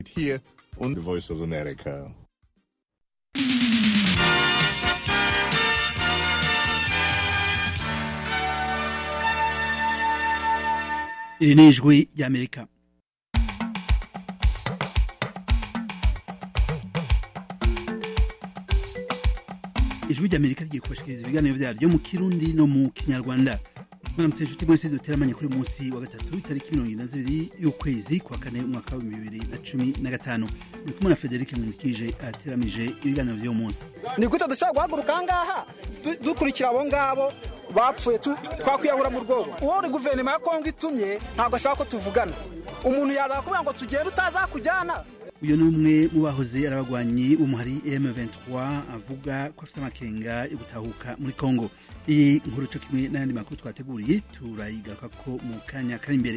Here on the Voice of America. iri ni ijwi ry'amerika ijwi ry'amerika rigiye kubashikiriza ibiganiro vyaryo mu kirundi no mu kinyarwanda mwaramutse inshuti mwese duteramanye kuri munsi wa gatatu itariki mirongo ine na zibiri y'ukwezi kwa kane umwaka w'ibihumbi bibiri na cumi na gatanu ndi kumwe na federike nkurikije ateramije ibiganiro vy'uwo munsi ni gute dushobora guhaguruka aha ngaha du- dukurikira abo ngabo bapfuye tu- twakwiyahura mu rwobo uwo uri guverinoma ya kongo itumye ntabwo ashaka ko tuvugana umuntu yaza kuvuga ngo tugende utazakujyana uyu ni umwe mu bahoze ari abagwanyi b'umuhari M23 avuga ko afite amakenga yo gutahuka muri Congo iyi nkuru cyo kimwe n'ayandi makuru twateguriye turayigaruka ko mu kanya kari imbere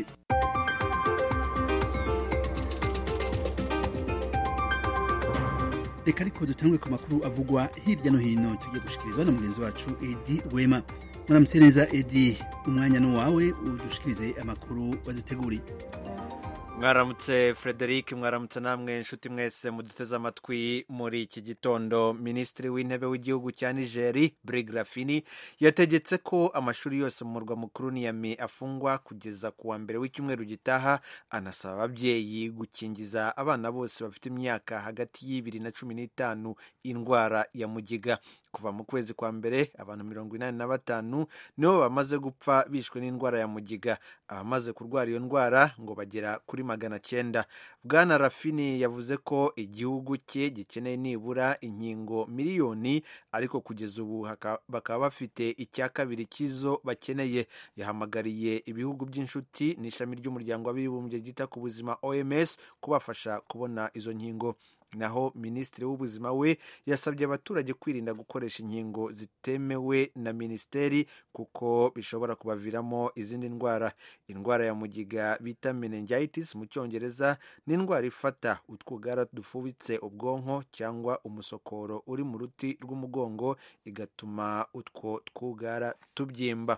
reka ariko dutangure ku makuru avugwa hirya no hino tugiye gushikirizwa na mugenzi wacu edi rwema muramutse neza edi umwanya ni uwawe udushikirize amakuru waduteguriye mwaramutse frederic mwaramutse namwe inshuti mwese muduteze amatwi muri iki gitondo minisitiri w'intebe w'igihugu cya nigeri brig rafini yategetse ko amashuri yose mu murwa mukuru niyami afungwa kugeza ku wa mbere w'icyumweru gitaha anasaba ababyeyi gukingiza abana bose bafite imyaka hagati y'ibiri na cumi n'itanu indwara ya mugiga kuva mu kwezi kwa mbere abantu mirongo inani na batanu nibo bamaze gupfa bishwe n'indwara ya mugiga abamaze kurwara iyo ndwara ngo bagera kuri magana cyenda bwana rafini yavuze ko igihugu cye gikeneye nibura inkingo miliyoni ariko kugeza ubu haka- bakaba bafite icya kabiri cy'izo bakeneye yahamagariye ibihugu by'inshuti n'ishami ry'umuryango w'abibumbye ryita ku buzima oms kubafasha kubona izo nkingo naho minisitiri w'ubuzima we yasabye abaturage kwirinda gukoresha inkingo zitemewe na minisiteri kuko bishobora kubaviramo izindi ndwara indwara ya mugiga bita meningitis mu cyongereza ni indwara ifata utwugara dufubitse ubwonko cyangwa umusokoro uri mu ruti rw'umugongo igatuma utwo twugara tubyimba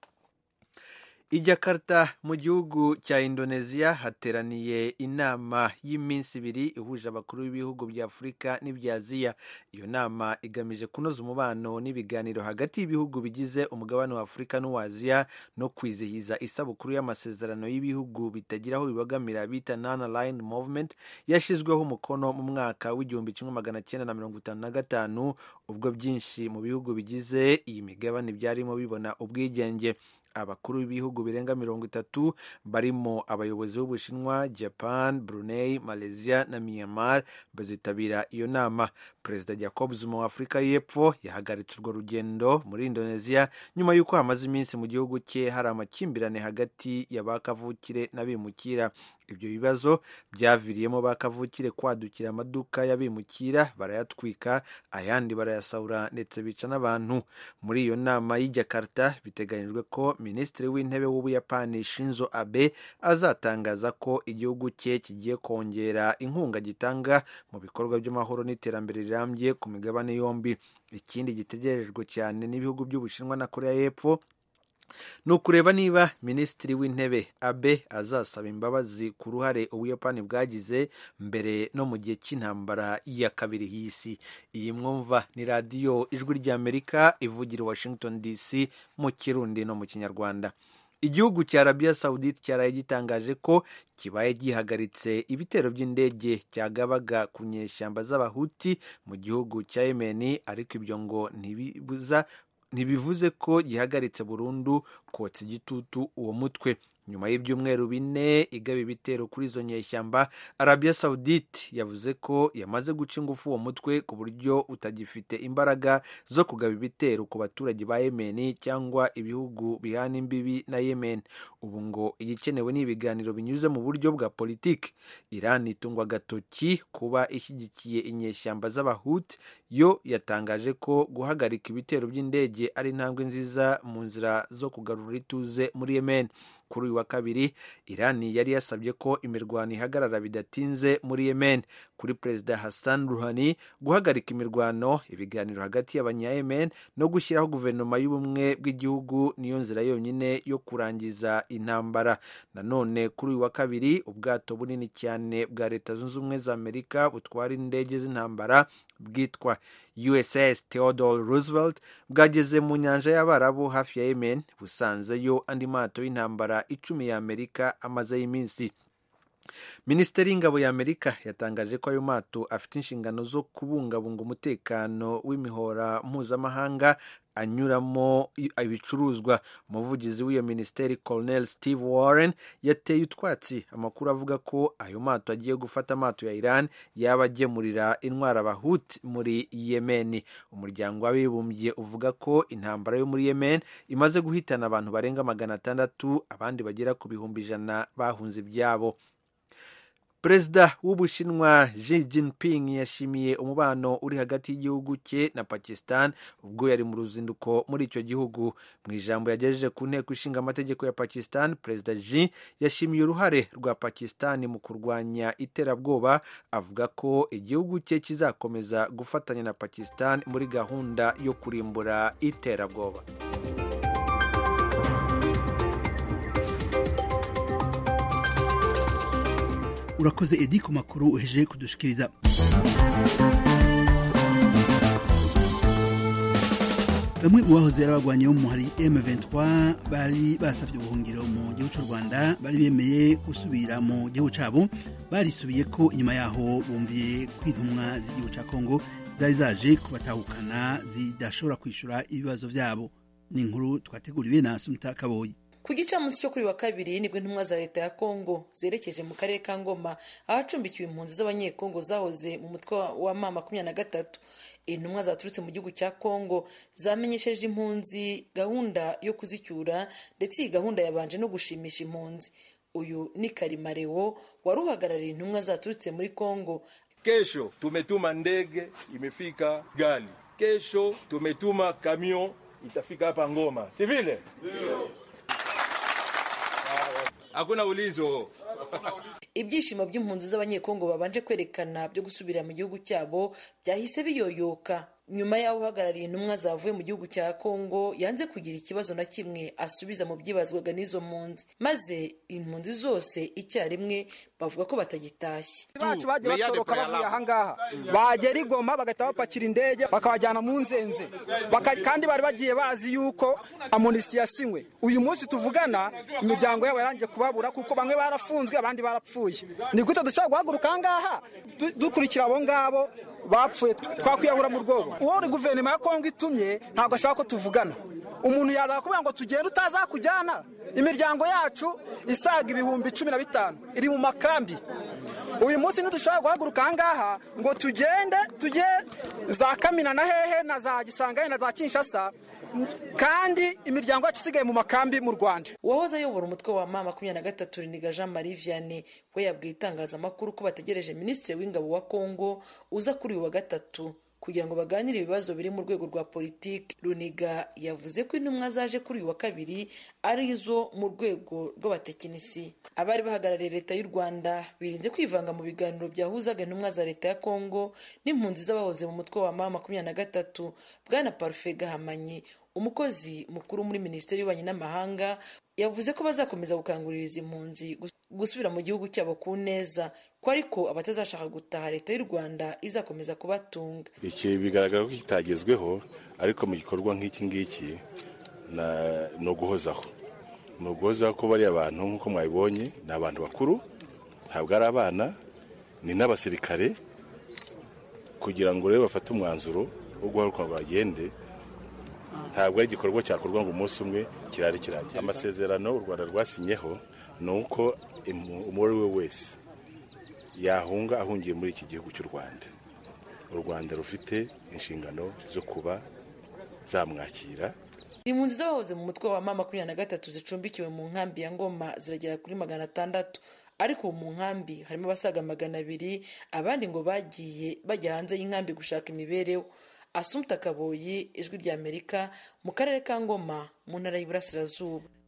i Jakarta mu gihugu cya indonesia hateraniye inama y'iminsi ibiri ihuje abakuru b'ibihugu bya afurika n'ibya aziya iyo nama igamije kunoza umubano n'ibiganiro hagati y'ibihugu bigize umugabane wa afurika n'uwa aziya no kwizihiza isabukuru y'amasezerano y'ibihugu bitagira aho bibagamira bita non aligned movement yashyizweho umukono mu mwaka w'igihumbi kimwe magana cyenda na mirongo itanu na gatanu ubwo byinshi mu bihugu bigize iyi migabane byarimo bibona ubwigenge abakuru b'ibihugu birenga mirongo itatu barimo abayobozi b'ubushinwa japan brunei malaysia na myanmar bazitabira iyo nama perezida jacob zuma wa afurika y'epfo yahagaritse urwo rugendo muri indonesia nyuma y'uko hamaze iminsi mu gihugu cye hari amakimbirane hagati ya ba kavukire n'abimukira ibyo bibazo byaviriyemo ba kavukire kwadukira amaduka y'abimukira barayatwika ayandi barayasahura ndetse bica n'abantu muri iyo nama y'i jakarta biteganyijwe ko minisitiri w'intebe w'ubuyapani shinzo abe azatangaza ko igihugu cye kigiye kongera inkunga gitanga mu bikorwa by'amahoro n'iterambere rirambye ku migabane yombi ikindi gitegerejwe cyane n'ibihugu by'ubushinwa na korea y'epfo ni ukureba niba minisitiri w'intebe abe azasaba imbabazi ku ruhare ubuyapani bwagize mbere no mu gihe cy'intambara ya kabiri y'isi iyi mwumva ni radiyo ijwi ry'amerika ivugira i washington dc mu kirundi no mu kinyarwanda igihugu cya arabiya sawudite cyaraye gitangaje ko kibaye gihagaritse ibitero by'indege cyagabaga ku nyeshyamba z'abahuti mu gihugu cya yemeni ariko ibyo ngo ntibibuza ntibivuze ko gihagaritse burundu kotsa igitutu uwo mutwe nyuma y'ibyumweru bine igaba ibitero kuri izo nyeshyamba arabiya sawudite yavuze ko yamaze guca ingufu uwo mutwe ku buryo utagifite imbaraga zo kugaba ibitero ku baturage ba yemeni cyangwa ibihugu bihana imbibi na yemen ubu ngo igikenewe ni ibiganiro binyuze mu buryo bwa politiki iran itungwa agatoki kuba ishyigikiye inyeshyamba z'abahuti yo yatangaje ko guhagarika ibitero by'indege ari intambwe nziza mu nzira zo kugarura ituze muri yemen kuri uyu wa kabiri irani yari yasabye ko imirwano ihagarara bidatinze muri yemen kuri perezida hassan ruhani guhagarika imirwano ibiganiro hagati y'abanyayemen no gushyiraho guverinoma y'ubumwe bw'igihugu niyo nzira yonyine yo kurangiza intambara nanone kuri uyu wa kabiri ubwato bunini cyane bwa leta zunze ubumwe za amerika butwara indege z'intambara bwitwa uss theodore roosevelt bwageze mu nyanja y'abarabu hafi ya yemen busanzeyo andi mato y'intambara icumi ya amerika amazeyo iminsi minisiteri y'ingabo ya amerika yatangaje ko ayo mato afite inshingano zo kubungabunga umutekano w'imihora mpuzamahanga anyuramo ibicuruzwa umuvugizi w'iyo minisiteri colonel steve warren yateye utwatsi amakuru avuga ko ayo mato agiye gufata amato ya iran yaba agemurira intwara abahuti muri yemeni umuryango w'abibumbye uvuga ko intambara yo muri yemen imaze guhitana abantu barenga magana atandatu abandi bagera ku bihumbi ijana bahunze ibyabo perezida w'ubushinwa Xi Jinping yashimiye umubano uri hagati y'igihugu cye na pakistan ubwo yari mu ruzinduko muri icyo gihugu mu ijambo yagejeje ku nteko ishinga amategeko ya pakistan perezida Xi yashimiye uruhare rwa pakistan mu kurwanya iterabwoba avuga ko igihugu cye kizakomeza gufatanya na pakistan muri gahunda yo kurimbura iterabwoba urakoze edi ku makuru uheje kudushikiriza bamwe mu bahoze ari abagwanyi bo mu hari M23 bari basavye ubuhungiro mu gihugu cy'u Rwanda bari bemeye gusubira mu gihugu cabo barisubiye ko inyuma yaho bumviye kwintumwa z'igihugu ca Kongo zari zaje kubatahukana zidashobora kwishura ibibazo vyabo ni inkuru twateguriwe na Sumta Kaboyi ku gicamunsi cyo kuri wa kabiri nibwo intumwa za leta ya kongo zerekeje mu karere ka ngoma ahacumbikiwe impunzi z'abanyekongo zahoze mu mutwe wa ma makumyabiri na gatatu intumwa zaturutse mu gihugu cya kongo zamenyesheje impunzi gahunda yo kuzicyura ndetse iyi gahunda yabanje no gushimisha impunzi uyu ni karimarewo wari uhagarariye intumwa zaturutse muri kongo kesho tumetuma ndege imefika gali kesho tumetuma kamion itafika hapa ngoma si vile hakuna ulizo ibyishimo by'impunzi z'abanyekongo babanje kwerekana byo gusubira mu gihugu cyabo byahise biyoyoka nyuma y'aho uhagarariye intumwa zavuye mu gihugu cya kongo yanze kugira ikibazo na kimwe asubiza mu byibazwaga n'izo mpunzi maze impunzi zose icyarimwe bavuga ko batagitashye bacu bagiye batoroka bavuye ahangaha bagera i goma bagahita bapakira indege bakabajyana mu nzenze kandi bari bagiye bazi yuko amunisi yasinywe uyu munsi tuvugana imiryango yabo yarangiye kubabura kuko bamwe barafunzwe abandi barapfuye ni gute dushobora guhaguruka ahangaha dukurikira abo ngabo bapfuye twakwiyahura mu rwobo uwo uri guverinoma ya kongo itumye ntabwo ashaka ko tuvugana umuntu yaza kuvuga ngo tugende utazakujyana imiryango yacu isaga ibihumbi cumi na bitanu iri mu makambi uyu munsi ntidushobora guhaguruka ahangaha ngo tugende tujye za kamina na hehe na za gisangane na za kinshasa kandi imiryango yacu isigaye mu makambi mu rwanda uwahoze ayobora umutwe wa ma makumyabiri na gatatu riniga jean marie vianney we yabwiye itangazamakuru ko bategereje minisitiri w'ingabo wa kongo uza kuri uyu wa gatatu kugira ngo baganire ibibazo biri mu rwego rwa politiki runiga yavuze ko intumwa zaje kuri uyu wa kabiri ari izo mu rwego rw'abatekinisi abari bahagarariye leta y'u rwanda birinze kwivanga mu biganiro byahuzaga intumwa za leta ya kongo n'impunzi z'abahoze mu mutwe wa ma makumyabiri na gatatu bwana parufe gahamanyi umukozi mukuru muri minisiteri y'ububanyi n'amahanga yavuze ko bazakomeza gukangurira izi mpunzi gusubira mu gihugu cyabo ku neza ko ariko abatazashaka gutaha leta y'u rwanda izakomeza kubatunga iki bigaragara ko kitagezweho ariko mu gikorwa nk'iki ngiki ni uguhozaho ni uguhozaho ko bariya bantu nk'uko mwabibonye ni abantu bakuru ntabwo ari abana ni n'abasirikare kugira ngo rero bafate umwanzuro wo guhaguruka ngo bagende ntabwo ari igikorwa cyakorwa ngo umunsi umwe kirare kirangira amasezerano u rwanda rwasinyeho ni uko uwo ari we wese yahunga ahungiye muri iki gihugu cy'u rwanda u rwanda rufite inshingano zo kuba zamwakira impunzi z'abahoze mu mutwe wa ma makumyabiri na gatatu zicumbikiwe mu nkambi ya ngoma ziragera kuri magana atandatu ariko ubu mu nkambi harimo abasaga magana abiri abandi ngo bagiye bajya hanze y'inkambi gushaka imibereho asumta kaboyi ijwi rya amerika mu karere ka ngoma mu ntara y'iburasirazuba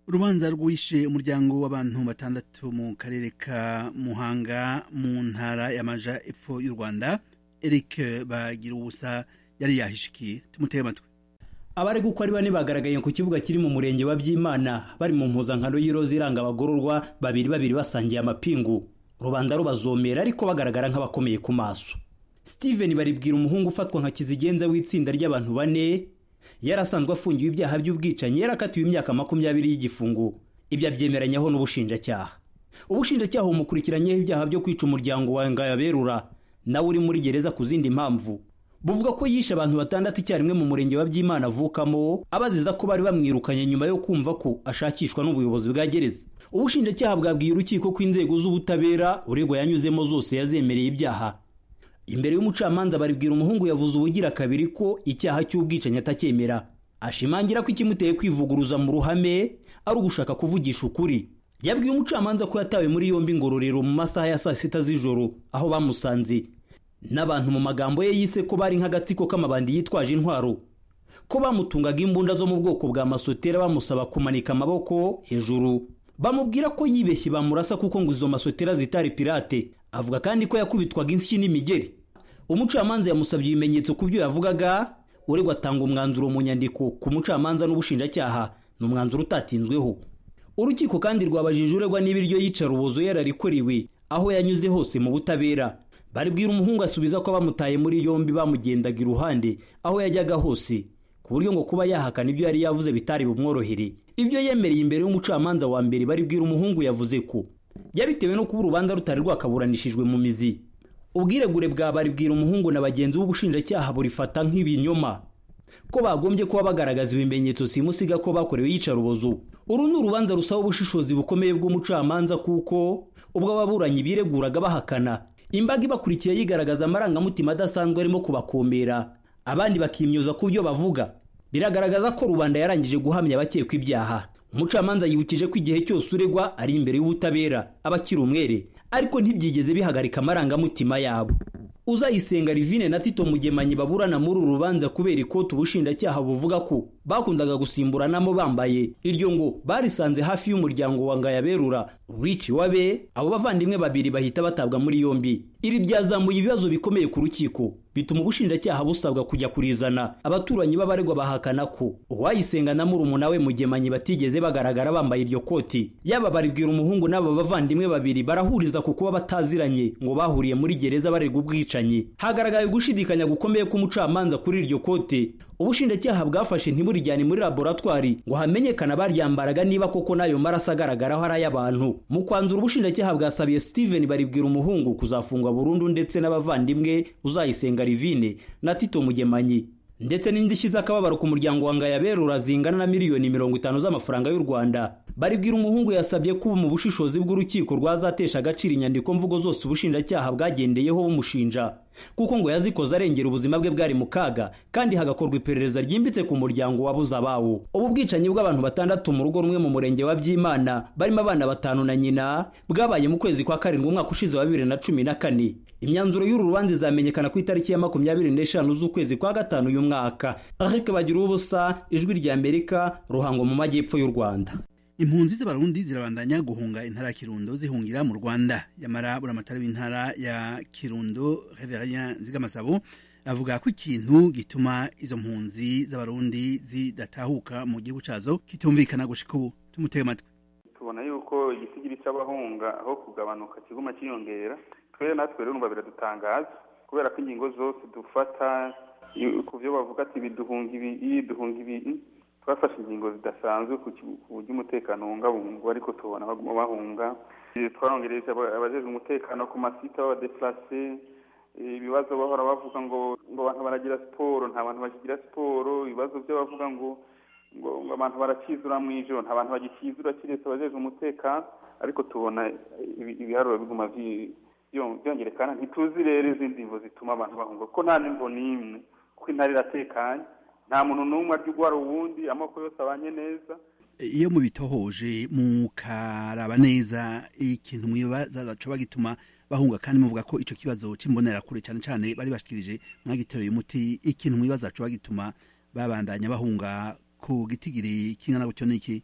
urubanza rwishe umuryango w'abantu batandatu mu karere ka muhanga mu ntara y'amaja epfo y'u rwanda eric bagira ubusa yari yahishikiye tumutege amatwi abari uko ari bane bagaragaye ku kibuga kiri mu murenge wa byimana bari mu mpuzankano y'iroza iranga abagororwa babiri babiri basangiye amapingu rubanda rubazomera ariko bagaragara nk'abakomeye ku maso steven baribwira umuhungu ufatwa nka kizigenza w'itsinda ry'abantu bane yari asanzwe afungiwe ibyaha by'ubwicanyi yarakatiwe imyaka makumyabiri y'igifungo ibyo abyemeranyaho n'ubushinjacyaha ubushinjacyaha bumukurikiranyeho ibyaha byo kwica umuryango wa ngayaberura nawe uri muri gereza ku zindi mpamvu buvuga ko yishe abantu batandatu icyarimwe mu murenge wa byimana avukamo abaziza ko bari bamwirukanye nyuma yo kumva ko ashakishwa n'ubuyobozi bwa gereza ubushinjacyaha bwabwiye urukiko ko inzego z'ubutabera uregwa yanyuzemo zose yazemereye ibyaha imbere y'umucamanza baribwira umuhungu yavuze ubugira kabiri ko icyaha cy'ubwicanyi atacyemera ashimangira ko ikimuteye kwivuguruza mu ruhame ari ugushaka kuvugisha ukuri yabwiye umucamanza ko yatawe muri yombi ngororero mu masaha ya saa sita z'ijoro aho bamusanze n'abantu mu magambo ye yise ko bari nk'agatsiko k'amabandi yitwaje intwaro ko bamutungaga imbunda zo mu bwoko bwa masotera bamusaba kumanika amaboko hejuru bamubwira ko yibeshye bamurasa kuko ngo izo masotera zitari pirate avuga kandi ko yakubitwaga insyi n'imigeri umucamanza yamusabye ibimenyetso ku byo yavugaga uregwa atanga umwanzuro mu nyandiko ku mucamanza n'ubushinjacyaha ni umwanzuro utatinzweho urukiko kandi rwabajije uregwa niba iryo yicarubozo yararikorewe aho yanyuze hose mu butabera baribwira umuhungu asubiza ko bamutaye muri yombi bamugendaga iruhande aho yajyaga hose ku buryo ngo kuba yahakana ibyo yari yavuze bitari bumworohere ibyo yemereye imbere y'umucamanza wa mbere baribwira umuhungu yavuze ko yabitewe no kuba urubanza rutari rwakaburanishijwe mu mizi ubwiregure bwa baribwira umuhungu na bagenzi b'ubushinjacyaha burifata nk'ibinyoma ko bagombye kuba bagaragaza ibimenyetso simusiga ko bakorewe iyicarubozo uru ni urubanza rusaba ubushishozi bukomeye bw'umucamanza kuko ubwo ababuranyi bireguraga bahakana imbaga ibakurikiye yigaragaza amarangamutima adasanzwe arimo kubakomera abandi bakimyoza ku byo bavuga biragaragaza ko rubanda yarangije guhamya abakekwa ibyaha umucamanza yibukije ko igihe cyose uregwa ari imbere y'ubutabera aba akiri umwere ariko ntibyigeze bihagarika amarangamutima yabo uzayisenga rivine na tito mugemanyi baburana muri uru rubanza kubera ikoti ubushinjacyaha buvuga ko bakundaga gusimburanamo bambaye iryo ngo barisanze hafi y'umuryango wa ngayaberura wici wabe abo bavandimwe babiri bahita batabwa muri yombi iri byazamuye ibibazo bikomeye ku rukiko bituma ubushinjacyaha busabwa kujya kurizana abaturanyi b'abaregwa bahakana ko uwayisenga na murumuna we mugemanyi batigeze bagaragara bambaye iryo koti yaba baribwira umuhungu n'aba bavandimwe babiri barahuriza ku kuba bataziranye ngo bahuriye muri gereza baregwa ubwicanyi hagaragaye gushidikanya gukomeye k'umucamanza kuri iryo kote ubushinjacyaha bwafashe ntiburijyane muri laboratwari ngo hamenyekane abaryambaraga niba koko n'ayo maraso agaragaraho ari ay'abantu mu kwanzura ubushinjacyaha bwasabiye steven baribwira umuhungu kuzafungwa burundu ndetse n'abavandimwe uzayisenga rivine na tito mugemanyi ndetse n'indishyi z'akababaro ku muryango wa ngayaberura zingana na miliyoni mirongo itanu z'amafaranga y'u rwanda baribwira umuhungu yasabye ko mu bushishozi bw'urukiko rwazatesha agaciro inyandiko mvugo zose ubushinjacyaha bwagendeyeho bumushinja kuko ngo yazikoze arengera ubuzima bwe bwari mu kaga kandi hagakorwa iperereza ryimbitse ku muryango wabuze abawo ubu bwicanyi bw'abantu batandatu mu rugo rumwe mu murenge wa byimana barimo abana batanu na nyina bwabaye mu kwezi kwa karindwi umwaka ushize wa bibiri na cumi na kane imyanzuro y'uru rubanza izamenyekana ku itariki ya makumyabiri n'eshanu z'ukwezi kwa gatanu uyu mwaka ariko bagira ubusa ijwi rya amerika ruhango mu majyepfo y'u rwanda impunzi z'abarundi zirabandanya guhunga intara ya kirundo zihungira mu rwanda yamara buramatari w'intara ya kirundo reverien zigamasabo avuga ko ikintu gituma izo mpunzi z'abarundi zidatahuka mu gihugu cazo kitumvikana gushika ubu tumutege amatwi tubona yuko igisigiri cy'abahunga aho kugabanuka kiguma kiyongera twere natwe rero biradutangaza kubera ko ingingo zose dufata ku byo bavuga ati biduhunga ibi duhunga ibi twafashe ingingo zidasanzwe ku buryo umutekano wungabungwa ariko tubona baguma bahunga twarongereje abajejwe umutekano ku masite b'abadefurase ibibazo bahora bavuga ngo ngo abantu baragira siporo nta bantu bakigira siporo ibibazo byo bavuga ngo ngo abantu barakizura mu ijoro nta bantu bagikizura kiretse abajejwe umutekano ariko tubona ibiharuro biguma byongerekana ntituzi rero izindi mvo zituma abantu bahunga kuko nta n'imvo n'imwe kuko intara iratekanye nta muntu n'umwe arya urwara uwundi amoko yose abanye neza iyo mubitohoje mukaraba neza ikintu mwibaza zacoba gituma bahunga kandi muvuga ko ico kibazo c'imbonerakure cyane cyane bari bashikirije mwagitereye umuti ikintu mwibaza coba gituma babandanya bahunga ku gitigiri kingana gutyo niki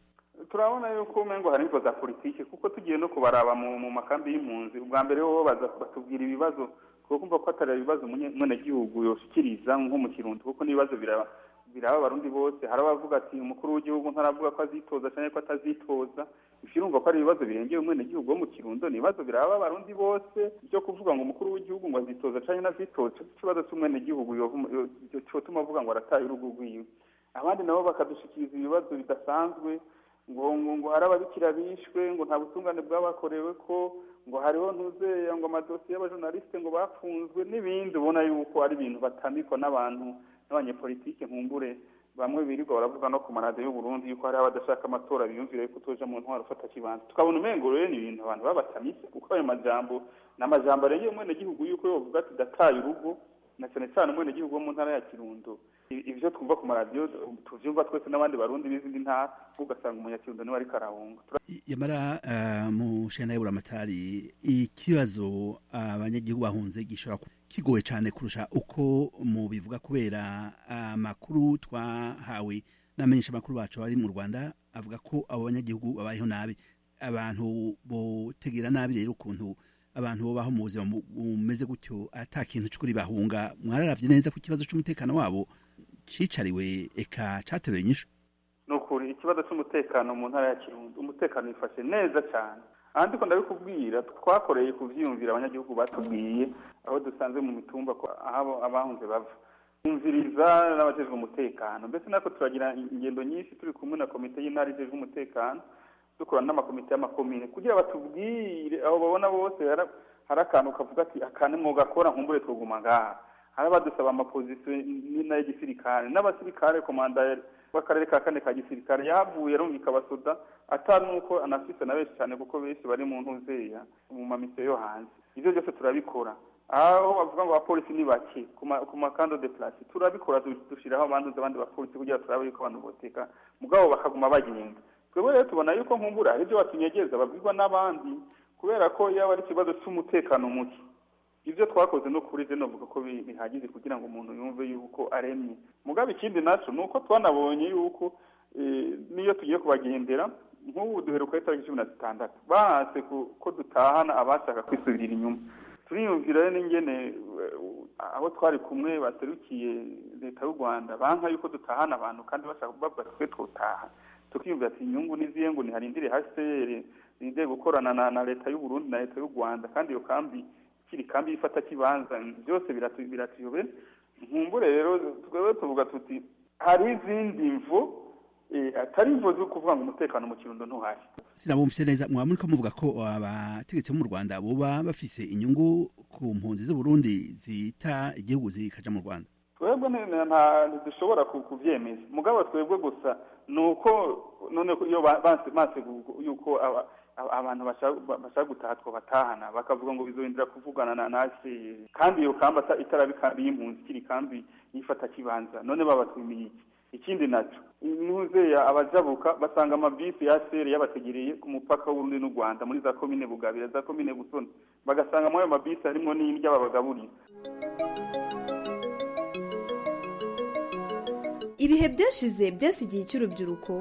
turabona yuko umengo hari imvo za politiki kuko tugiye no kubaraba mu mu makambi y'impunzi ubwa mbere bo baza batubwira ibibazo kuko kumva ko atari ibibazo umunyagihugu yoshikiriza nko mu kirundi kuko n'ibibazo biraba biraba abarundi bose hari abavuga ati umukuru w'igihugu ntaravuga ko azitoza cyangwa ko atazitoza ikirumva ko ari ibibazo birengeye umwenegihugu wo mu kirundo ni ibibazo biraba abarundi bose byo kuvuga ngo umukuru w'igihugu ngo azitoza cyangwa ntazitoza ikibazo cy'umwenegihugu cyotuma avuga ngo arataye urugo rwiwe abandi nabo bakadushikiriza ibibazo bidasanzwe ngo ngo ngo hari ababikira bishwe ngo nta butungane bwabakorewe ko ngo hariho ntuzeya ngo amadosiye y'abajournaliste ngo bafunzwe n'ibindi ubona yuko ari ibintu batamikwa n'abantu n'abanyepolitike nkumbure bamwe birirwa baravuga no ku maradiyo y'uburundi yuko hariho abadashaka amatora biyumvira yuko utoja mu ntwaro ufata kibanza tukabona umengo rero ni ibintu abantu babatamise kuko ayo majambo ni amajambo arengeye umwenegihugu yuko yovuga ati dataye urugo na cyane cyane umwenegihugu wo mu ntara ya kirundo ibyo twumva ku maradiyo tuvyumva twese n'abandi barundi b'izindi ntara ugasanga umunyakirundo niwe ariko arahunga yamara mu shana y'uburamatari ikibazo abanyagihugu bahunze gishobora kigoye cyane kurusha uko mu bivuga kubera amakuru twahawe n'amenyesha amakuru bacu bari mu rwanda avuga ko abo banyagihugu babayeho nabi abantu botegera nabi rero ukuntu abantu babaho mu buzima bumeze gutyo ata kintu cy'ukuri bahunga mwararavye neza ko ikibazo cy'umutekano wabo cicariwe eka cateruye nyinshi ni ukuri ikibazo cy'umutekano mu ntara ya kirundo umutekano wifashe neza cyane ahandi ko ndabikubwira twakoreye kuvyiyumvira abanyagihugu batubwiye aho dusanze mu mitumba aho abahunze bava kumviriza n'abajejwe umutekano mbese natwe turagira ingendo nyinshi turi kumwe na komite y'intara ijejwe umutekano dukorana n'amakomite y'amakomine kugira batubwire aho babona bose hari akantu kavuga ati akane mwugakora nkumbure twuguma ngaha hari abadusaba amapozisiyo n'ay'igisirikare n'abasirikare komanda w'akarere ka kane ka gisirikare yavuye arumvika abasoda atari nuko anafise na benshi cyane kuko benshi bari mu ntuzeya mu mamisiyo yo hanze ibyo byose turabikora aho bavuga ngo abapolisi ni bake ku makando de place turabikora dushyiraho abandi abandi bapolisi kugira turabe yuko abantu boteka mugabo bakaguma bagenda twebwe rero tubona yuko nkumbura hari ibyo batunyegeza babwirwa n'abandi kubera ko yaba ari ikibazo cy'umutekano muke ibyo twakoze no kuri zeno vuga ko bihagije kugira ngo umuntu yumve yuko aremye mugabo ikindi naco ni uko twanabonye yuko niyo tugiye kubagendera nk'ubu duheruka itariki cumi na zitandatu bahanse ko dutahana abashaka kwisubirira inyuma turiyumvira rero n'ingene aho twari kumwe baserukiye leta y'u rwanda banka yuko dutahana abantu kandi bashaka kubavuga twe twotaha tukiyumvira ati inyungu n'izihe ngo niharindire hcr ninde gukorana na leta y'u burundi na leta y'u rwanda kandi iyo kambi kiri kambi ifata kibanza byose biratuyobe nkumbure rero twebwe tuvuga tuti hari izindi mvu atari imvo zo kuvuga ngo umutekano mu kirundo ntuhari sinabumvise neza mwaba muri ko muvuga ko abategetsi bo mu rwanda boba bafise inyungu ku mpunzi z'uburundi zita igihugu zikaja mu rwanda twebwe ntidushobora kuvyemeza mugabo twebwe gusa ni uko none iyo banse yuko abantu bashaka gutaha batahana bakavuga ngo bizohindura kuvugana na nasi kandi iyo kambi itarabe ikambi y'impunzi ikiri kambi yifata kibanza none babatumiye iki ikindi naco ntuzeya abajabuka basanga amabisi ya sere yabategereye ku mupaka w'urundi n'u rwanda muri za komine bugabira za komine busoni bagasanga muri ayo mabisi harimwo n'indya babagaburira ibihe byashize byasigiye icy'urubyiruko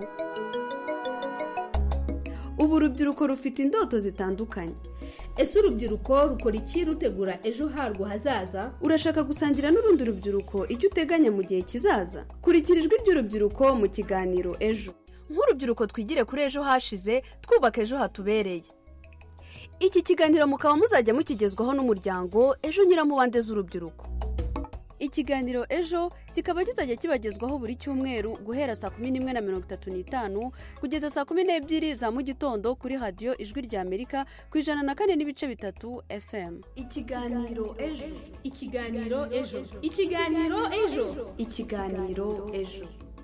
ubu urubyiruko rufite indoto zitandukanye ese urubyiruko rukora iki rutegura ejo harwo hazaza urashaka gusangira n'urundi rubyiruko icyo uteganya mu gihe kizaza kurikira ijwi ry'urubyiruko mu kiganiro ejo nk'urubyiruko twigire kuri ejo hashize twubaka ejo hatubereye iki kiganiro mukaba muzajya mukigezwaho n'umuryango ejo nyiramubande z'urubyiruko ikiganiro ejo kikaba kizajya kibagezwaho buri cyumweru guhera saa kumi n'imwe na mirongo itatu n'itanu kugeza saa kumi n'ebyiri za mu gitondo kuri radiyo ijwi rya amerika ku ijana na kane n'ibice bitatu fm ikiganiro ejo ikiganiro ejo ikiganiro ejo ikiganiro ejo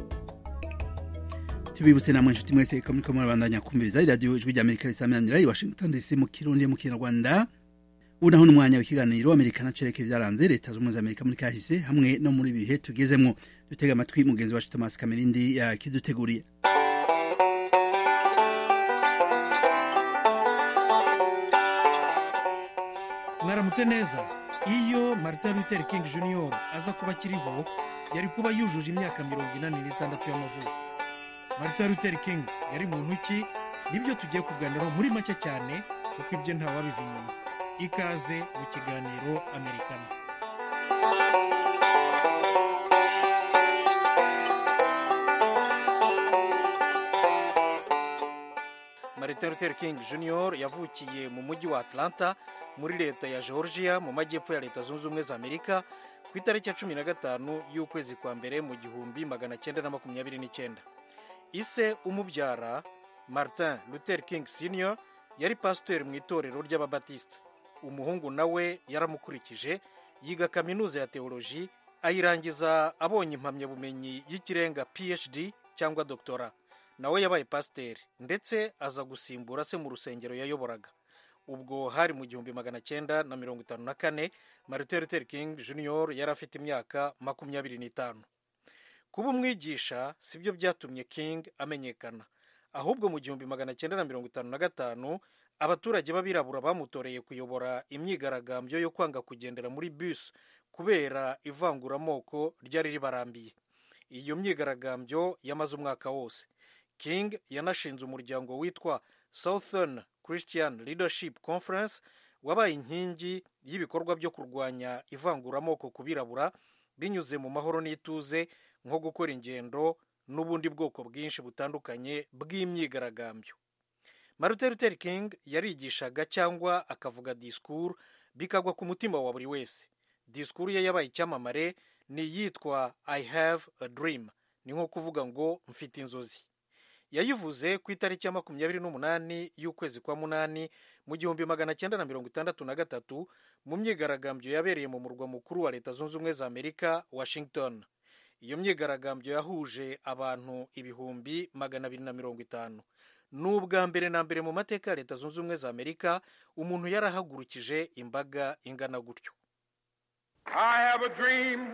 tubibutse namwe inshuti mwese ko muriko murabandanya kumviriza iradiyo ijwi rya amerika risaminanira i washington dc mu kirundi mu kinyarwanda ubu naho n'umwanya w'ikiganiro amerika na cereke byaranze leta z'ubumwe za amerika muri kahise hamwe no muri bihe tugezemwo dutega amatwi mugenzi wacu thomas kamerindi yakiduteguriye mwaramutse neza iyo martin luther king jr aza kuba akiriho yari kuba yujuje imyaka mirongo inani n'itandatu y'amavuko martin luther king yari muntu ki nibyo tugiye kuganiraho muri make cyane kuko ibyo ntawabiva inyuma ikaze mu kiganiro amerikana martin luther king junior yavukiye mu mujyi wa atlanta muri leta ya georgia mu majyepfo ya leta zunze ubumwe za amerika ku itariki ya cumi na gatanu y'ukwezi kwa mbere mu gihumbi magana cyenda na makumyabiri n'icyenda ise umubyara martin luther king senior yari pasiteri mu itorero ry'ababatisita umuhungu nawe yaramukurikije yiga kaminuza ya teoloji ayirangiza abonye impamyabumenyi y'ikirenga phd cyangwa doktora nawe yabaye pasiteri ndetse aza gusimbura se mu rusengero yayoboraga ubwo hari mu gihumbi magana cyenda na mirongo itanu na kane martin luther king junior yari afite imyaka makumyabiri n'itanu kuba umwigisha si byo byatumye king amenyekana ahubwo mu gihumbi magana cyenda na mirongo itanu na gatanu abaturage b'abirabura bamutoreye kuyobora imyigaragambyo yo kwanga kugendera muri bus kubera ivanguramoko ryari ribarambiye iyo myigaragambyo yamaze umwaka wose king yanashinze umuryango witwa southern christian leadership conference wabaye inkingi y'ibikorwa byo kurwanya ivanguramoko ku birabura binyuze mu mahoro n'ituze nko gukora ingendo n'ubundi bwoko bwinshi butandukanye bw'imyigaragambyo martin luther king yarigishaga cyangwa akavuga disikuru bikagwa ku mutima wa buri wese disikuru ye yabaye icyamamare ni iyitwa i have a dream ni nko kuvuga ngo mfite inzozi yayivuze ku itariki ya makumyabiri n'umunani y'ukwezi kwa munani mu gihumbi magana cyenda na mirongo itandatu na gatatu mu myigaragambyo yabereye mu murwa mukuru wa leta zunze ubumwe za amerika washington iyo myigaragambyo yahuje abantu ibihumbi magana abiri na mirongo itanu ni ubwa mbere na mbere mu mateka ya leta zunze ubumwe za amerika umuntu yarahagurukije imbaga ingana gutyo I have a dream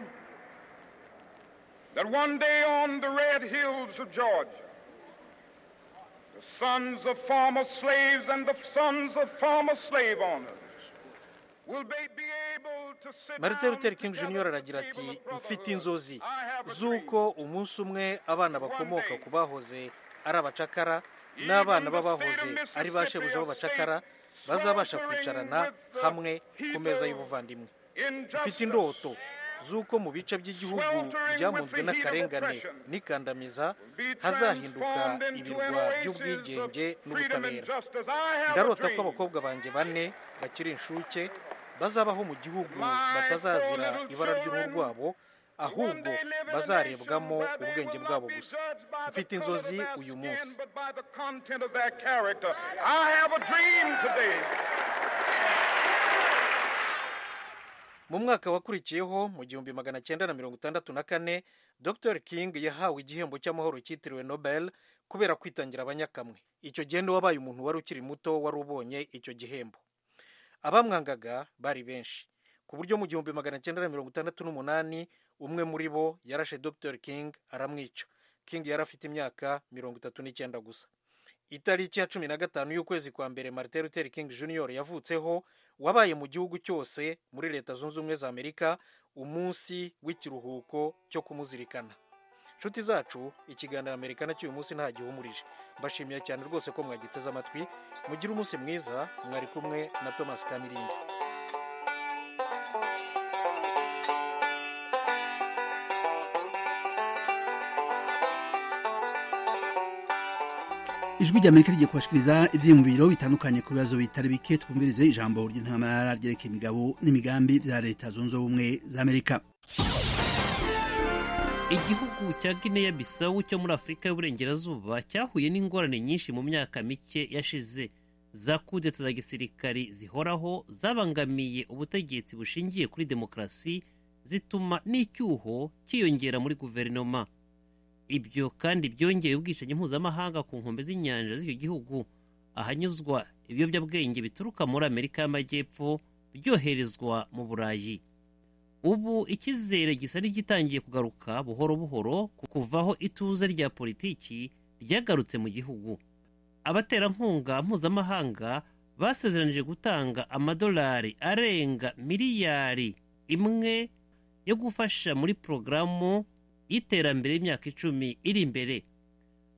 that one day on the red hills of Georgia, the sons of former slaves and the sons of former slave owners will be, be able to sit martin down luther king jr aragira ati mfite inzozi z'uko umunsi umwe abana bakomoka ku bahoze ari abacakara n'abana b'abahoze ari ba shebuja b'abacakara bazabasha kwicarana hamwe ku meza y'ubuvandimwe mfite indoto z'uko mu bice by'igihugu byamunzwe n'akarengane n'ikandamiza hazahinduka ibirwa by'ubwigenge n'ubutabera ndarota ko abakobwa banjye bane bakiri inshuke bazabaho mu gihugu batazazira ibara ry'uruhu rwabo ahubwo bazarebwamo ubwenge bwabo gusa mfite inzozi uyu munsi but by the content of their character. I have a dream today. mu mwaka wakurikiyeho mu gihumbi magana cyenda na mirongo itandatu na kane dr king yahawe igihembo cy'amahoro cyitiriwe nobel kubera kwitangira abanyakamwe icyo gihe ni wabaye umuntu wari ukiri muto wari ubonye icyo gihembo abamwangaga bari benshi ku buryo mu gihumbi magana cyenda na mirongo itandatu n'umunani umwe muri bo yarashe dr king aramwica king yari afite imyaka mirongo itatu n'icyenda gusa itariki ya cumi na gatanu y'ukwezi kwa mbere martin luther king jr yavutseho wabaye mu gihugu cyose muri leta zunze ubumwe za amerika umunsi w'ikiruhuko cyo kumuzirikana nshuti zacu ikiganiro amerikana cy'uyu munsi nta gihumurije mbashimiye cyane rwose ko mwagiteze amatwi mugire umunsi mwiza mwari kumwe na thomas kamirindi ijwi ry'amerika rigiye kubashikiriza ivyiyumviro bitandukanye ku bibazo bitari bike twumvirize ijambo ry'intamara ryerekeye imigabo n'imigambi vya leta zunze ubumwe za amerika igihugu cya guinea bisawu cyo muri afurika y'uburengerazuba cyahuye n'ingorane nyinshi mu myaka mike yashize za kudeta za gisirikari zihoraho zabangamiye ubutegetsi bushingiye kuri demokarasi zituma n'icyuho cyiyongera muri guverinoma ibyo kandi byongeye ubwicanyi mpuzamahanga ku nkombe z'inyanja z'icyo gihugu ahanyuzwa ibiyobyabwenge bituruka muri amerika y'amajyepfo byoherezwa mu burayi ubu icyizere gisa n'igitangiye kugaruka buhoro buhoro ku kuvaho ituze rya politiki ryagarutse mu gihugu abaterankunga mpuzamahanga basezeranije gutanga amadolari arenga miliyari imwe yo gufasha muri porogaramu y'iterambere y'imyaka icumi iri imbere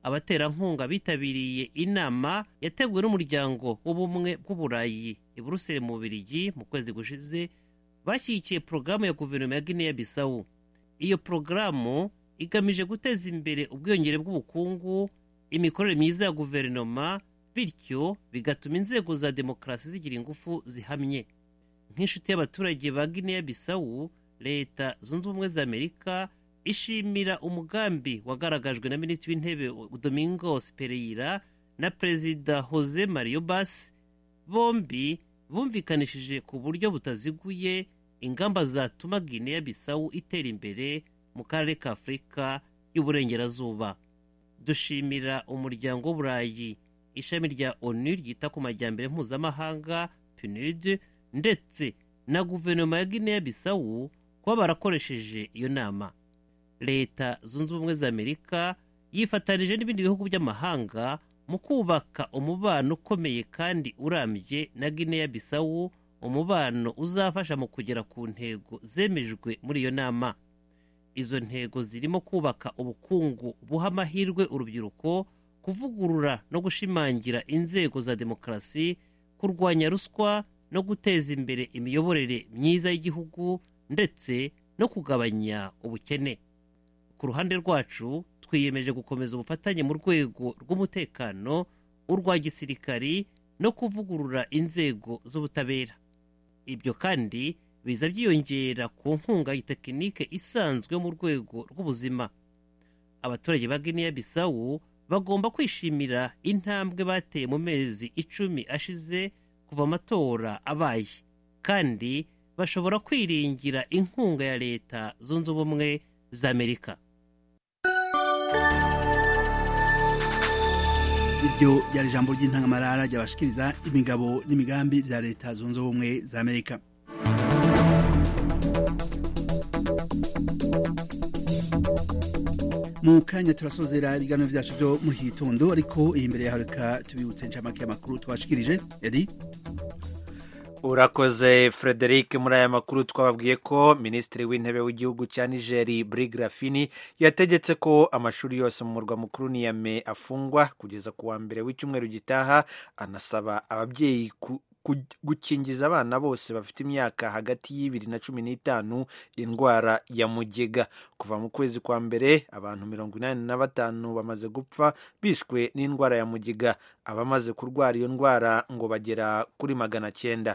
abaterankunga bitabiriye inama yateguwe n'umuryango w'ubumwe bw'uburayi i buruseli mu bubirigi mu kwezi gushize bashyigikiye porogaramu ya guverinoma ya guinea bisawu iyo porogaramu igamije guteza imbere ubwiyongere bw'ubukungu imikorere myiza ya guverinoma bityo bigatuma inzego za demokarasi zigira ingufu zihamye nk'inshuti y'abaturage ba guinea bisawu leta zunze ubumwe za amerika ishimira umugambi wagaragajwe na minisitiri w'intebe domingos pereyira na perezida jose mario bas bombi bumvikanishije ku buryo butaziguye ingamba zatuma guinea bisawu itera imbere mu karere ka afurika y'uburengerazuba dushimira umuryango w'uburayi ishami rya onu ryita ku majyambere mpuzamahanga pnud ndetse na guverinoma ya guinea bisawu kuba barakoresheje iyo nama leta zunze ubumwe za amerika yifatanije n'ibindi bihugu by'amahanga mu kubaka umubano ukomeye kandi urambye na guinea bisawu umubano uzafasha mu kugera ku ntego zemejwe muri iyo nama izo ntego zirimo kubaka ubukungu buha amahirwe urubyiruko kuvugurura no gushimangira inzego za demokarasi kurwanya ruswa no guteza imbere imiyoborere myiza y'igihugu ndetse no kugabanya ubukene ku ruhande rwacu twiyemeje gukomeza ubufatanye mu rwego rw'umutekano urwa gisirikari no kuvugurura inzego z'ubutabera ibyo kandi biza byiyongera ku nkunga y'itekinike isanzwe mu rwego rw'ubuzima abaturage ba guinea bisawu bagomba kwishimira intambwe bateye mu mezi icumi ashize kuva amatora abaye kandi bashobora kwiringira inkunga ya leta zunze ubumwe za amerika iryo ryari ijambo ry'intangamarara ryabashikiriza imigabo n'imigambi bya leta zunze ubumwe za amerika mu kanya turasozera ibiganiro byacu byo muri iki gitondo ariko iyi mbere yaho reka tubibutse inshamake y'amakuru twashikirije edi urakoze frederic muri aya makuru twababwiye ko minisitiri w'intebe w'igihugu cya nigeri Rafini yategetse ko amashuri yose mu murwa mukuru niyame afungwa kugeza ku wa mbere w'icyumweru gitaha anasaba ababyeyi gukingiza abana bose bafite imyaka hagati y'ibiri na cumi n'itanu indwara ya mugega kuva mu kwezi kwa mbere abantu mirongo inani na batanu bamaze gupfa bishwe n'indwara ya mugega abamaze kurwara iyo ndwara ngo bagera kuri magana cyenda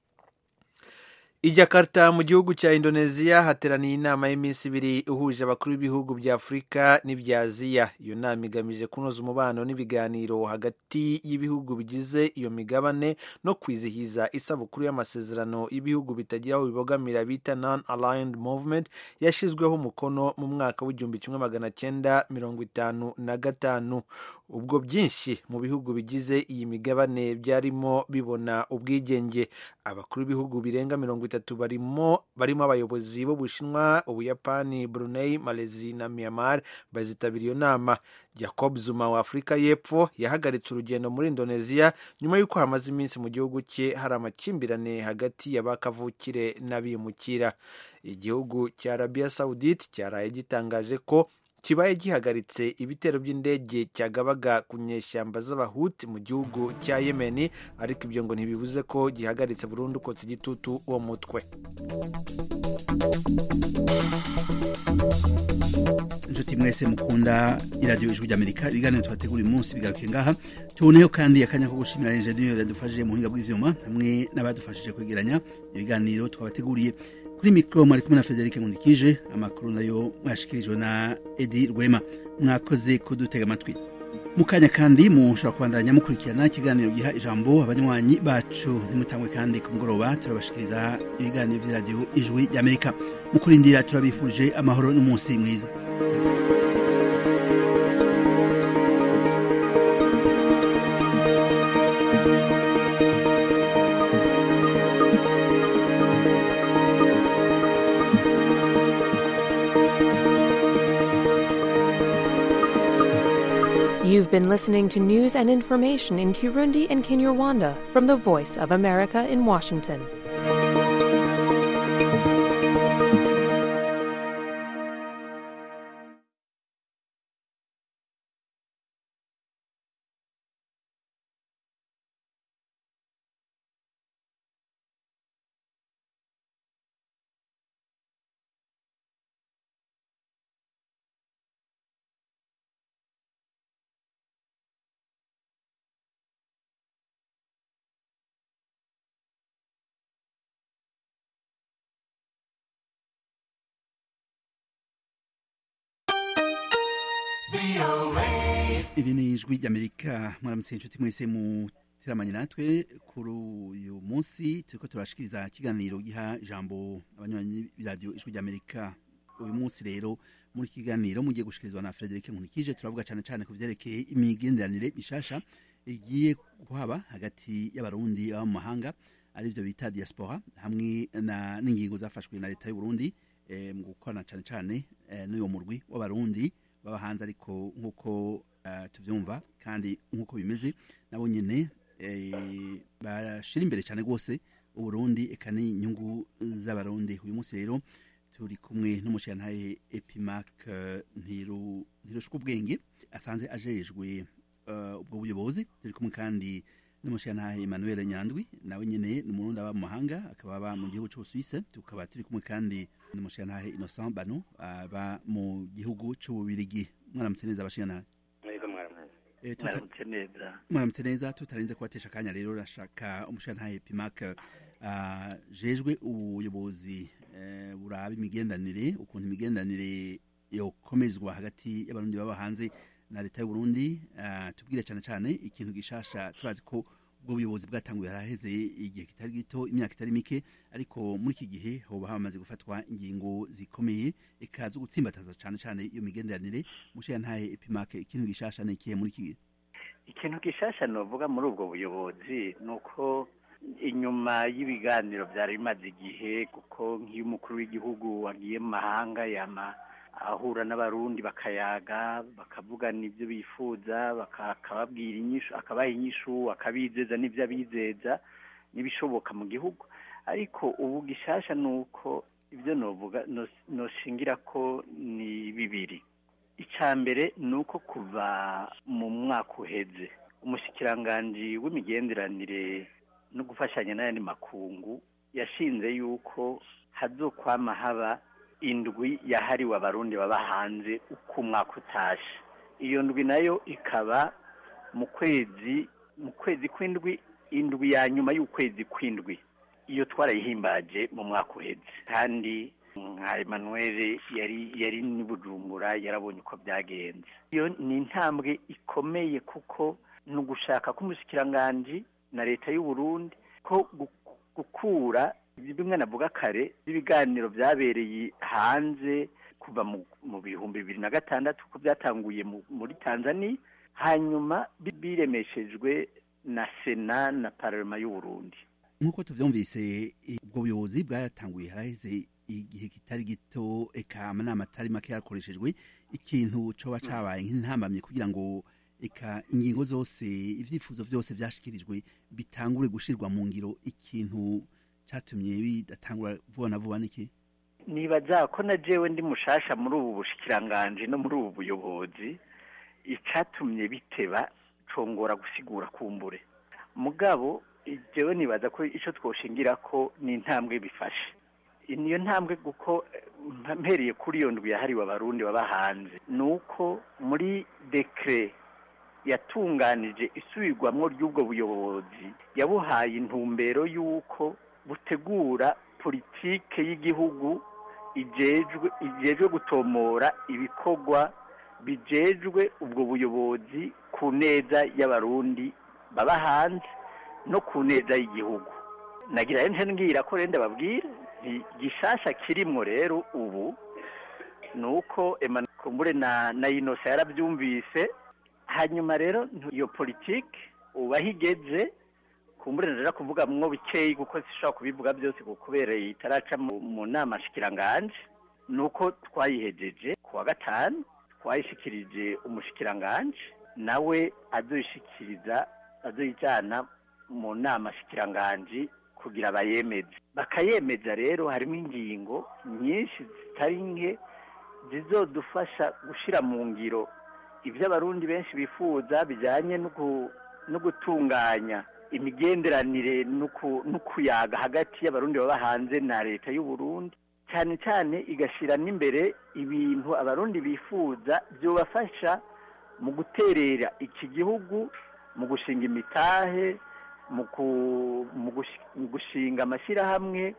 i jakarta mu gihugu cya indoneziya hateraniye inama y'iminsi ibiri ihuje abakuru b'ibihugu bya afurika n'ibya aziya iyo nama igamije kunoza umubano n'ibiganiro hagati y'ibihugu bigize iyo migabane no kwizihiza isabukuru y'amasezerano y'ibihugu bitagira aho bibogamira bita non aligned movement yashyizweho umukono mu mwaka w'igihumbi kimwe magana cyenda mirongo itanu na gatanu ubwo byinshi mu bihugu bigize iyi migabane byarimo bibona ubwigenge abakuru b'ibihugu birenga mirongo itatu barimo barimo abayobozi b'ubushinwa ubuyapani brunei malezi na myanmar bazitabira iyo nama jacob zuma wa afurika y'epfo yahagaritse urugendo muri indoneziya nyuma y'uko hamaze iminsi mu gihugu cye hari amakimbirane hagati y'abakavukire n'abimukira igihugu cya arabiya saudite cyaraye gitangaje ko kibaye gihagaritse ibitero by'indege cyagabaga ku nyeshyamba z'abahuti mu gihugu cya yemeni ariko ibyo ngo ntibibuze ko gihagaritse burundu kotsa igitutu uwo mutwe inshuti mwese mukunda iradiyo ijwi ry'amerika ibiganiro tubategura uyu munsi bigaruke ngaha tuboneyeho kandi akanya ko gushimira enjeniyeri yadufashije mu buhinga bw'ibyuma hamwe n'abadufashije kwegeranya ibiganiro twabateguriye kuri mikoro mwari kumwe na frederic nkundikije amakuru nayo mwashikirijwe na edi rwema mwakoze kudutega amatwi mu kanya kandi mushobora kubandanya mukurikirana ikiganiro giha ijambo abanywanyi bacu ntimutangwe kandi ku mugoroba turabashikiriza ibiganiro by'iradiyo ijwi ry'amerika mu kurindira turabifurije amahoro n'umunsi mwiza You've been listening to news and information in Kirundi and Kinyarwanda from the Voice of America in Washington. iri ni ijwi ry'amerika mwaramutse inshuti mwese muteramanye natwe kuri uyu munsi turiko turashikiriza ikiganiro giha ijambo abanywanyi b'iradiyo ijwi ry'amerika uyu munsi rero muri iki kiganiro mugiye gushikirizwa na frederic nkunikije turavuga cyane cyane ku vyerekeye imigenderanire mishasha igiye kuhaba hagati y'abarundi baba mu mahanga arivyo bita diaspora hamwe na n'ingingo zafashwe na leta y'uburundi eh, mu gukorana cyane cyane eh, n'uyo murwi w'abarundi baba hanze ariko nk'uko uh, tuvyumva kandi nk'uko bimeze nabo nyene eh, bashira imbere cyane rwose uburundi eka n'inyungu z'abarundi uyu munsi rero turi kumwe n'umushirantahe epimac uh, ntiru ntirushwa ubwenge asanze ajejwe uh, ubwo buyobozi turi kumwe kandi n'umushirantahe emmanuel nyandwi nawe nyene ni umurundi aba mu mahanga akaba aba mu gihugu c'ubusuwise tukaba turi kumwe kandi n'umushirantahe innocent bano aba mu gihugu c'ububirigi mwaramutse neza abashirantahe mwebwe mwaramutse Eh, tuta- mwaramutse neza mwaramutse neza tutarenze kubatesha akanya rero rashaka umushirantahe epimac uh, jejwe ubuyobozi eh, buraba imigendanire ukuntu imigendanire yokomezwa hagati y'abarundi baba hanze na leta y'uburundi uh, tubwire cyane cyane ikintu gishasha turazi ko ubwo buyobozi bwatanguye haraheze igihe kitari gito imyaka itari mike ariko muri iki gihe hoba hamaze gufatwa ingingo zikomeye eka zo gutsimbataza cyane cyane iyo migenderanire mushirantahe epimac ikintu gishasha ni ikihe muri iki gihe ikintu gishasha novuga muri ubwo buyobozi ni uko inyuma y'ibiganiro byari bimaze igihe kuko nk'iyo umukuru w'igihugu wagiye mu mahanga yama ahura n'abarundi bakayaga bakavugana ibyo bifuza baka- akababwira inyishu akabaha inyishu akabizeza n'ibyo abizeza n'ibishoboka mu gihugu ariko ubu gishasha ni uko ibyo novuga nos- noshingira ko ni bibiri icya mbere ni uko kuva mu mwaka uheze umushikiranganji w'imigenderanire no gufashanya n'ayandi makungu yashinze yuko hazokwama haba indwi yahariwe abarundi baba hanze uko umwaka utashe iyo ndwi nayo ikaba mu kwezi mu kwezi kw'indwi indwi ya nyuma y'ukwezi kw'indwi iyo twarayihimbaje mu mwaka uheze kandi nka Emmanuel yari yari ni Bujumbura yarabonye uko byagenze iyo ni intambwe ikomeye kuko ni ugushaka k'umushikiranganji na leta y'u Burundi ko gu- gukura bimwe navuga kare ibiganiro byabereye hanze kuva mu, mu bihumbi bibiri na gatandatu ko byatanguye mu, muri Tanzania hanyuma bi- biremeshejwe na sena na parlement y'u Burundi nk'uko tuvyumvise ubwo buyobozi bwatanguye haraheze igihe kitari gito eka amanama atari make yarakoreshejwe ikintu coba cabaye nk'intambamye kugira ngo eka ingingo zose ivyifuzo vyose vyashikirijwe bitangure gushirwa mu ngiro ikintu catumye bidatangura vuba na vuba niki nibaza ko na jewe ndi mushasha muri ubu bushikiranganji no muri ubu buyobozi icatumye biteba congora gusigura kumbure mugabo jewe nibaza ko ico twoshingira ko ni intambwe bifashe niyo ntambwe kuko eh, mpereye kuri iyo ndwi yahariwe abarundi baba hanze ni uko muri dekre yatunganije isubirwamwo ry'ubwo buyobozi yabuhaye intumbero y'uko butegura politike y'igihugu ijejwe ijejwe gutomora ibikorwa bijejwe ubwo buyobozi ku neza y'abarundi baba hanze no ku neza y'igihugu nagira nje ngira ko rende babwira nti gishasha kirimwo rero ubu ni uko Emmanuel Kumbure na na Inosa yarabyumvise hanyuma rero ntu- iyo politike ubaho igeze kumbure ndaja kuvuga mwo bikeyi kuko sishobora kubivuga byose kuko kubera itaraca mu, mu nama shikiranganje nuko twayihejeje ku wa gatanu twayishikirije umushikiranganje nawe azoyishikiriza azoyijana mu nama shikiranganje kugira bayemeze bakayemeza rero harimo ingingo nyinshi zitari nke zizodufasha gushira mu ngiro ibyo abarundi benshi bifuza bijyanye no gu- no gutunganya imigenderanire no ku- no kuyaga hagati y'abarundi baba hanze na leta y'u Burundi cyane cyane igashyira n'imbere ibintu abarundi bifuza byobafasha mu guterera iki gihugu mu gushinga imitahe mu ku- mu gushi- mu gushinga amashyirahamwe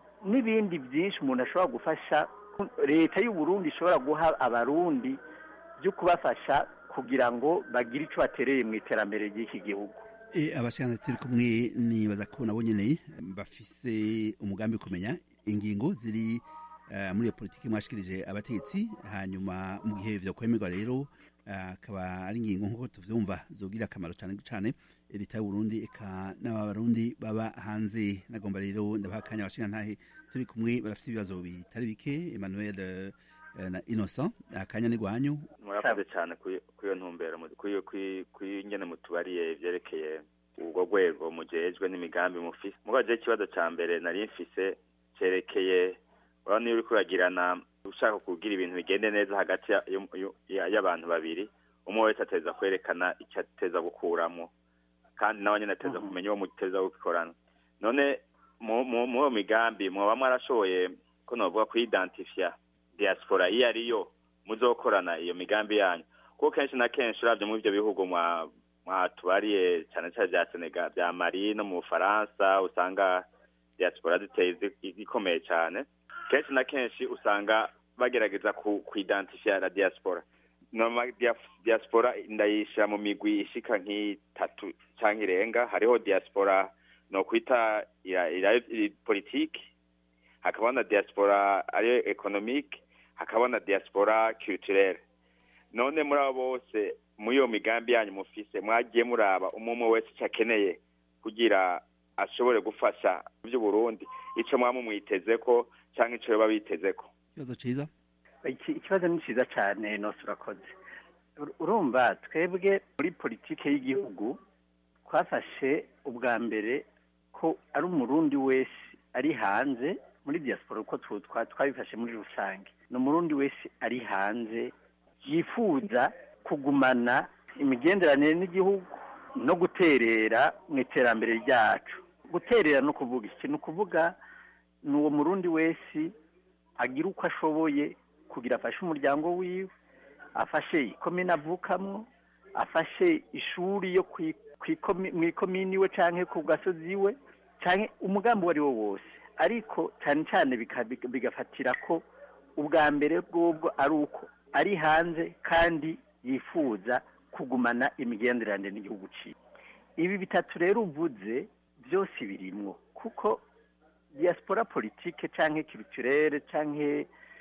n'ibindi byinshi umuntu ashobora gufasha leta y'u Burundi ishobora guha abarundi byo kubafasha kugira ngo bagire icyo batereye mu iterambere ry'iki gihugu abashaka turi kumwe nibaza ko nabo nyine bafise umugambi wo kumenya ingingo ziri muri iyo politiki mwashikirije abategetsi hanyuma mu gihe byo kwemerwa rero akaba ari ingingo nk'uko tuvyumva zogira akamaro cyane cyane leta y'uburundi eka n'abarundi baba hanze nagomba rero ndabaha akanya abashinga ntahe turi kumwe barafite ibibazo bitari bike emmanuel na innocent akanya ni gwanyu murakoze cyane kuri iyo ntumbero kuri nyene mutubariye vyerekeye ubwo rwego mujejwe n'imigambi mufise mubaje ikibazo ca mbere nari mfise cerekeye urabona iyo uriko uragirana ushaka kugira ibintu bigende neza hagati y'abantu babiri umwe wese ateza kwerekana icyo ateza gukuramo kandi nawe nyine ateza kumenya uwo muteza gukorana none mu iyo migambi mwaba mwarashoboye ko navuga kuyidantifiya diaspora iyo ariyo muzokorana iyo migambi yanyu kuko kenshi na kenshi urabye muri ibyo bihugu mwatubariye cyane cyane bya senegal bya mari no mu bufaransa usanga diaspora ziteye ikomeye cyane kenshi na kenshi usanga bagerageza kuidentifya la diaspora noma diaspora ndayishyira mu migwi ishika nk'itatu cyangwa irenga hariho diaspora no kwita politiki hakaba na diaspora ariyo economique hakaba na diaspora culturelle none muri abo bose muri iyo migambi yanyu mufise mwagiye muraba umwe umwe wese icyo akeneye kugira ashobore gufasha by'uburundi icyo mwaba mumwiteze ko cyangwa icyo baba biteze ko ikibazo cyiza ikibazo ni cyiza cyane nose urakoze urumva twebwe muri politiki y'igihugu twafashe ubwa mbere ko ari umurundi wese ari hanze muri diaspora uko twabifashe muri rusange ni umurundi wese ari hanze yifuza kugumana imigenderanire n'igihugu no guterera mu iterambere ryacu guterera no kuvuga iki ni ukuvuga ni uwo murundi wese agira uko ashoboye kugira afashe umuryango wiwe afashe ikomine avukamwo afashe ishuri yo mu ikomini iwe cyangwa ku gasozi iwe cyangwa umugambi uwo ari wo wose ariko cyane cyane bigafatira ko ubwa mbere bw'ubwo ari uko ari hanze kandi yifuza kugumana imigenderanire n'igihugu cyiwe ibi bitatu rero uvuze byose birimwo kuko diaspora politike cyangwa culturelle cyangwa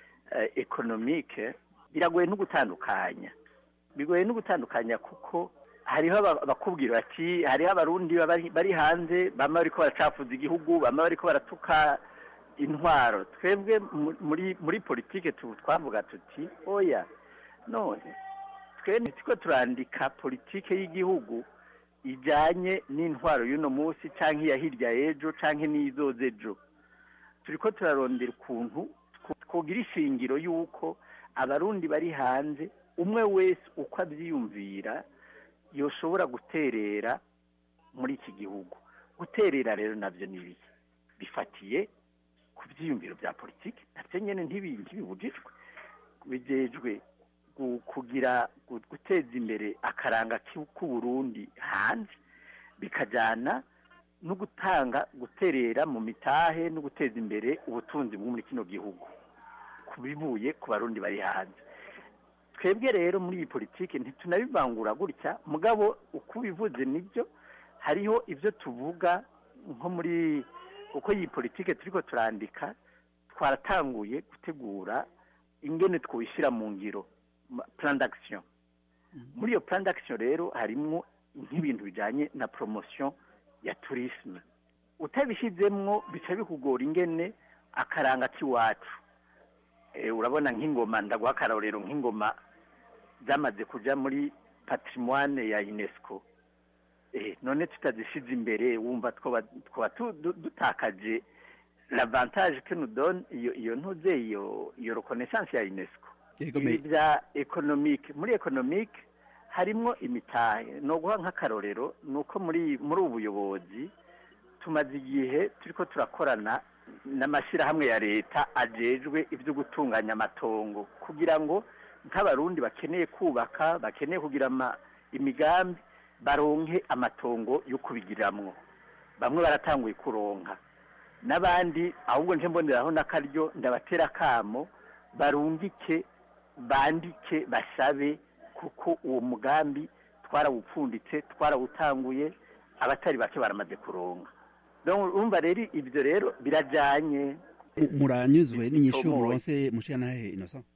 ekonomike biragoye no gutandukanya bigoye no gutandukanya kuko hariho abakubwira bati hariho abarundi bari hanze bamwe bariko baracafuza igihugu bamwe bariko baratuka intwaro twebwe muri muri politike twavuga tuti oya none twe ntitiko turandika politike y'igihugu ijyanye n'intwaro y'uno munsi cyangwa iya hirya y'ejo cyangwa n'izoza ejo turi ko turarondera ukuntu twogira ishingiro y'uko abarundi bari hanze umwe wese uko abyiyumvira yoshobora guterera muri iki gihugu guterera rero nabyo ni ibiki bifatiye ku byiyumviro bya politiki nabyo nyine ntibibujijwe bijejwe kugira guteza imbere akaranga k'uburundi hanze bikajyana no gutanga guterera mu mitahe no guteza imbere ubutunzi bwo muri kino gihugu ku bivuye ku barundi bari hanze twebwe rero muri iyi politiki ntitunabivangura gutya mugabo uko ubivuze nibyo hariho ibyo tuvuga nko muri uko iyi politiki turi ko turandika twaratanguye gutegura ingene twwishyira mu ngiro plan d'action muri iyo plan d'action rero harimo nk'ibintu bijyanye na promotion ya tourisme utabishyizemwo bica bikugora ingene akaranga k'iwacu urabona nk'ingoma ndaguha akarorero nk'ingoma zamaze kujya muri patrimoine ya unesco none tutazishyize imbere wumva twaba dutakaje l'avantage que nous donne iyo ntuze iyo iyo reconnaissance ya unesco ibi bya economique muri economique harimo imitahe ni uguha nk'akarorero ni uko muri muri ubu buyobozi tumaze igihe turi ko turakorana n'amashyirahamwe ya leta ajejwe ibyo gutunganya amatongo kugira ngo nk'abarundi bakeneye kubaka bakeneye kugira imigambi baronke amatongo yo kubigiramwo bamwe baratanguye kuronka n'abandi ahubwo nje mboneraho n'akaryo ndabatera akamo barungike bandike basabe kuko uwo mugambi twarawupfunditse twarawutanguye abatari bake baramaze kuronga Donc, urumva rero ibyo rero birajyanye muranyuzwe n'inyishu Tomoye. muronse mushikanahe innocent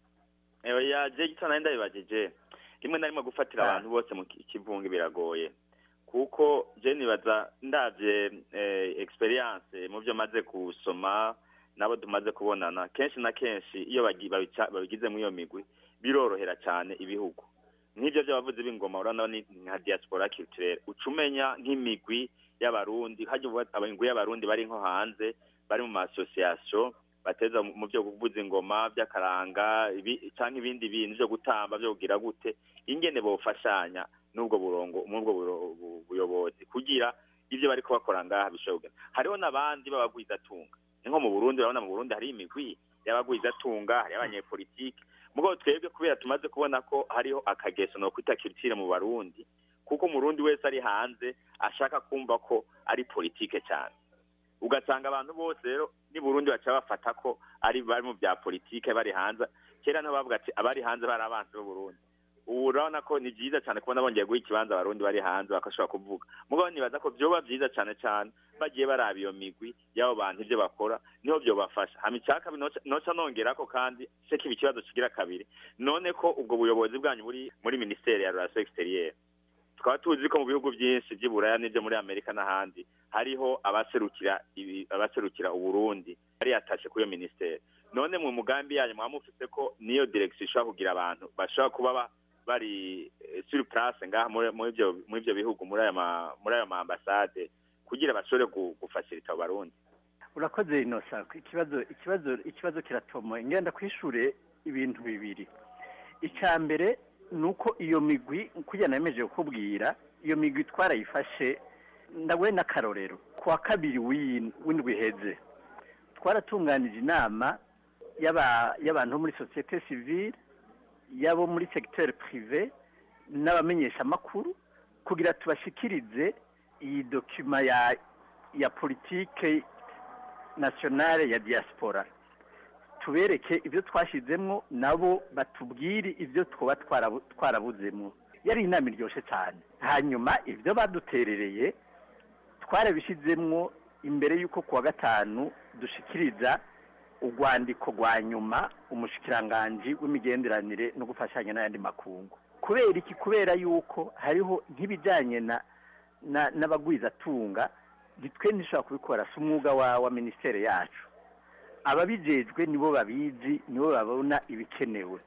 oya je gito nari ndabibajije rimwe na rimwe gufatira abantu bose mu ki- kivunge biragoye kuko je nibaza ndavye eh, experience mu byo maze gusoma nabo tumaze kubonana kenshi na kenshi iyo bagi- babica- babigize muri iyo migwi birorohera cyane ibihugu nk'ibyo by'abavuzi b'ingoma urabona ni nka diaspora culturelle uca umenya nk'imigwi y'abarundi hajya uvuga ati, imigwi y'abarundi bari nko hanze bari mu ma association bateza mu byo kuvuza ingoma by'akaranga ibi- canke ibindi bintu byo gutamba byo kugira gute ingene bofashanya n'ubwo burongo n'ubwo buro- bu- buyobozi kugira ivyo bariko bakora ngaha bishobora kugenda hariho n'abandi b'abagwizatunga ni nko mu burundi urabona mu burundi hari imigwi y'abagwizatunga hari abanyepolitike mugabo twebwe kubera tumaze kubona ko hariho akageso no kwita culture mu barundi kuko umurundi wese ari hanze ashaka kumva ko ari politike cyane ugasanga abantu bose rero ni burundi baca bafata ko ari bari mu bya politike bari hanze kera niho bavuga ati abari hanze bari abansi b'uburundi ubu urabona ko ni byiza cyane kubona bongeye guha ikibanza abarundi bari hanze bakashobora kuvuga mugabo nibaza ko vyoba vyiza cyane cyane bagiye baraba iyo migwi y'abo bantu ivyo bakora niho vyobafasha hama icya kabiri noca- noca nongerako kandi se kiba ikibazo kigira kabiri none ko ubwo buyobozi bwanyu buri muri ministeri ya relation exterieur tukaba tuzi ko mu bihugu byinshi by'i buraya n'ibyo muri amerika n'ahandi hariho abaserukira ibi- abaserukira uburundi bari yatashe kuri iyo minisiteri none mu mugambi yanyu mwaba mufise ko niyo direction ishobora kugira abantu bashobora kuba ba- bari eh, sur place ngaha muri muri ibyo muri ibyo bihugu muri ayo ma muri ayo ma ambasade kugira bashobore gu- gufashirita abo barundi urakoze inosa ikibazo ikibazo ikibazo kiratomoye ngenda kwishure ibintu bibiri icya mbere ni uko iyo migwi kugira nemeje kukubwira iyo migwi twarayifashe ndaguhe n'akarorero ku wa kabiri w'iyi- w'indwi iheze twaratunganije inama y'aba- y'abantu bo muri sosiyete sivile y'abo muri segiteri pirive n'abamenyeshamakuru kugira tubashikirize iyi dokima ya ya politike nationale ya diaspora tubereke ibyo twashyizemo nabo batubwire ibyo twaba twarabu- twarabuzemo yari inama iryoshye cyane hanyuma ibyo baduterereye twarabishyizemo imbere y'uko ku wa gatanu dushikiriza urwandiko rwa nyuma umushikiranganji w'imigenderanire no gufashanya n'ayandi makungu kubera iki kubera yuko hariho nk'ibijyanye na na- n'abagwizatunga nitwe ntishobora kubikora si umwuga wa wa minisiteri yacu ababijejwe nibo babizi nibo babona ibikenewe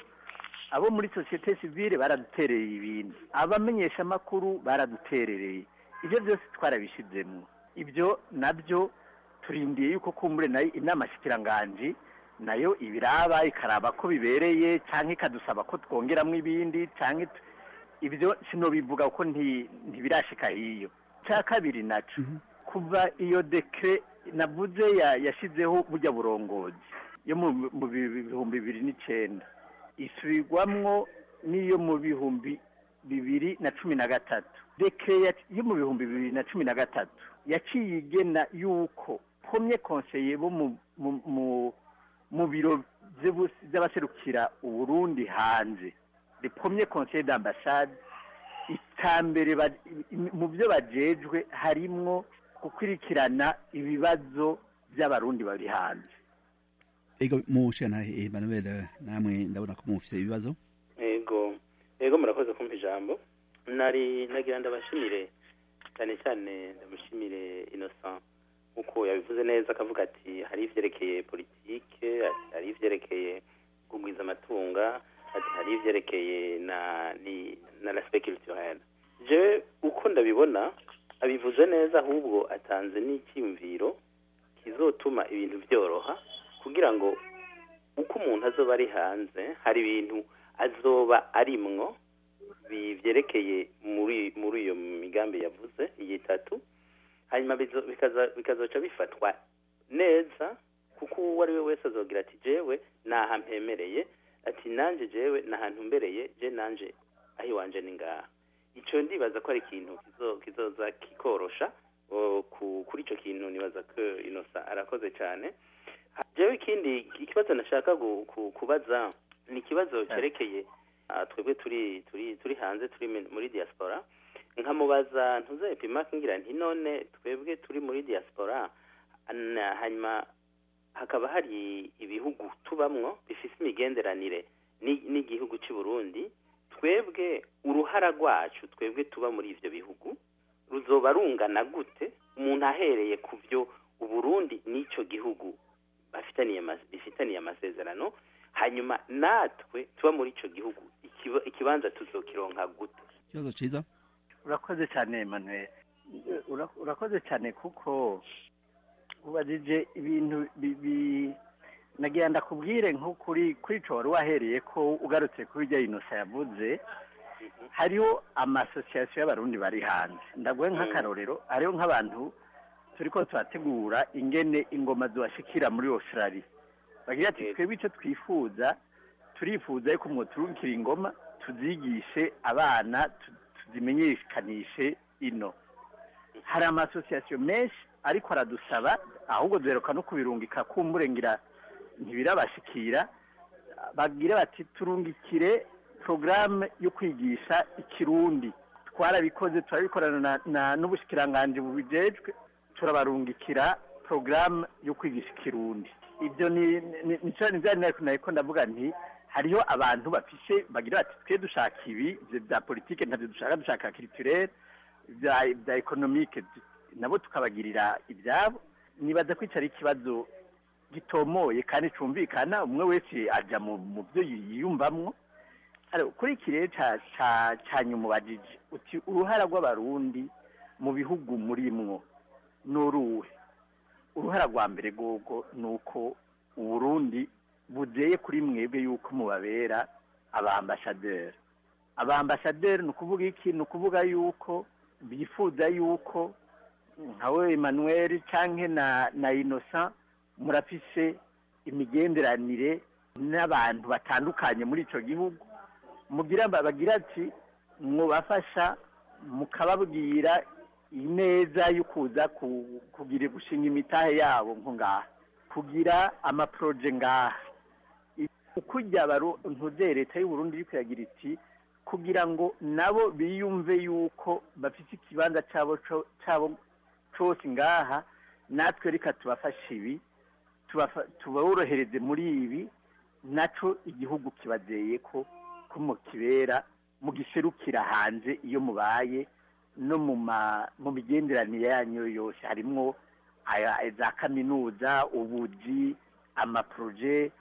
abo muri sosiyete sivile baraduterereye ibintu abamenyeshamakuru baraduterereye ibyo byose twarabishyizemo ibyo nabyo turindiye yuko kumbure nayo inama shikiranganji nayo ibiraba ikaraba ko bibereye cyangwa ikadusaba ko twongeramo ibindi cyangwa it- ibyo sinobivuga ko nti- ntibirashika hiyo cya kabiri naco kuva iyo dekre navuze ya- yashizeho burya burongozi yo mu mu bi- bihumbi bibiri n'icenda isubirwamwo n'iyo mu bihumbi bibiri na cumi na gatatu dekre ya- yo mu bihumbi bibiri na cumi na gatatu yaciye igena yuko pomye konseye bo mu mu- mu mu biro vy'ubu- vy'abaserukira uburundi hanze le premier conseil d'ambassade itambere ba- mu byo bajejwe harimwo gukurikirana ibibazo by'abarundi bari hanze ego mushikanahe Emmanuel namwe ndabona ko mufite ibibazo ego ego murakoze kumpa ijambo nari nagira ndabashimire cyane cyane ndamushimire innocent nk'uko yabivuze neza akavuga ati hari ivyerekeye politike ati hari ivyerekeye kugwiza amatunga ati hari ivyerekeye na ni na l'aspect culturel je uko ndabibona abivuze neza ahubwo atanze n'icyiyumviro kizotuma ibintu byoroha kugira ngo uko umuntu azoba ari hanze hari ibintu azoba arimwo bi- vyerekeye muri muri iyo migambi yavuze iyi itatu hanyuma bizo- bikaza- bikazoca bifatwa neza kuko uwo ari we wese azogira ati jewe naha mpemereye ati nanje jewe nahantu mbereye je nanje aho iwanje ni ngaha ico ndibaza ko ari ikintu kizo- kizoza kikorosha o, ku- kuri ico kintu nibaza ko inosa arakoze cyane jewe ikindi ikibazo nashaka gu- ku- kubaza ni ikibazo cyerekeye ah, twebwe turi turi turi hanze turi mi- muri diaspora nkamubaza ntuze epimake ngira nti none twebwe turi muri diaspora na- hanyuma hakaba hari ibihugu tubamwo bifise imigenderanire ni- n'igihugu cy'u Burundi twebwe uruhara rwacu twebwe tuba muri ivyo bihugu ruzoba rungana gute umuntu ahereye ku byo uburundi n'icyo gihugu bafitaniye ama- bifitaniye amasezerano hanyuma natwe tuba muri icyo gihugu ikiba- ikibanza tuzokironka gute ikibazo ciza urakoze cyane Emmanuel Ura- urakoze cyane kuko ubajije ibintu bibi nagira ndakubwire nko kuri kuri ico wari wahereye ko ugarutse kuri irya inosa yavuze hariho amasosiyasiyo y'abarundi bari hanze ndaguhe nk'akarorero hariho nk'abantu turiko turategura ingene ingoma zibashikira muri australia bagira ati twebwe icyo twifuza turifuza yuko mwoturukira ingoma tuzigishe abana tu- tuzimenyekanishe ino hari amasosiyasiyo menshi ariko aradusaba ahubwo duheruka no kubirungika kumburengira ntibirabashikira bagira bati turungikire porogaramu yo kwigisha ikirundi twarabikoze turabikorana na- na- n'ubushikiranganji bubijejwe turabarungikira porogaramu yo kwigisha ikirundi ibyo ni ni- ni cyo ni bya nari nariko ndavuga nti hariho abantu bafishe bagira bati twe dushaka ibi ivyo bya politike ntabyo dushaka dushaka culturel bya bya economique nabo tukabagirira ibyabo nibaza ko ico ari ikibazo gitomoye kandi cumvikana umwe wese aja mu mu byo yiyumvamwo Aro, kuri iki rero ca ca ca nyuma ubajije uti uruhara rw'abarundi mu bihugu murimwo n'uruhe uruhara rwa mbere rwogo ni uko uburundi buzeye kuri mwebwe yuko mubabera abambasaderi abambasaderi ni ukuvuga iki ni ukuvuga yuko bifuza yuko nkawe emmanuel canke na na innocent murafise imigenderanire n'abantu batandukanye muri ico gihugu mugira bagira ati mwubafasha mukababwira ineza yo kuza ku- kugira gushinga imitahe yabo nko ngaha kugira amaproje ngaha ukujya ntuze leta y'uburundi iri kuyagira iti kugira ngo nabo biyumve yuko bafite ikibanza cyabo co- cyabo cyose ngaha natwe reka tubafashe ibi tubafa- tuborohereze muri ibi naco igihugu kibazeye ko ko mukibera mugiserukira hanze iyo mubaye no mu ma mu migenderanire yanyu yose harimwo aya- za kaminuza ubuji amaproje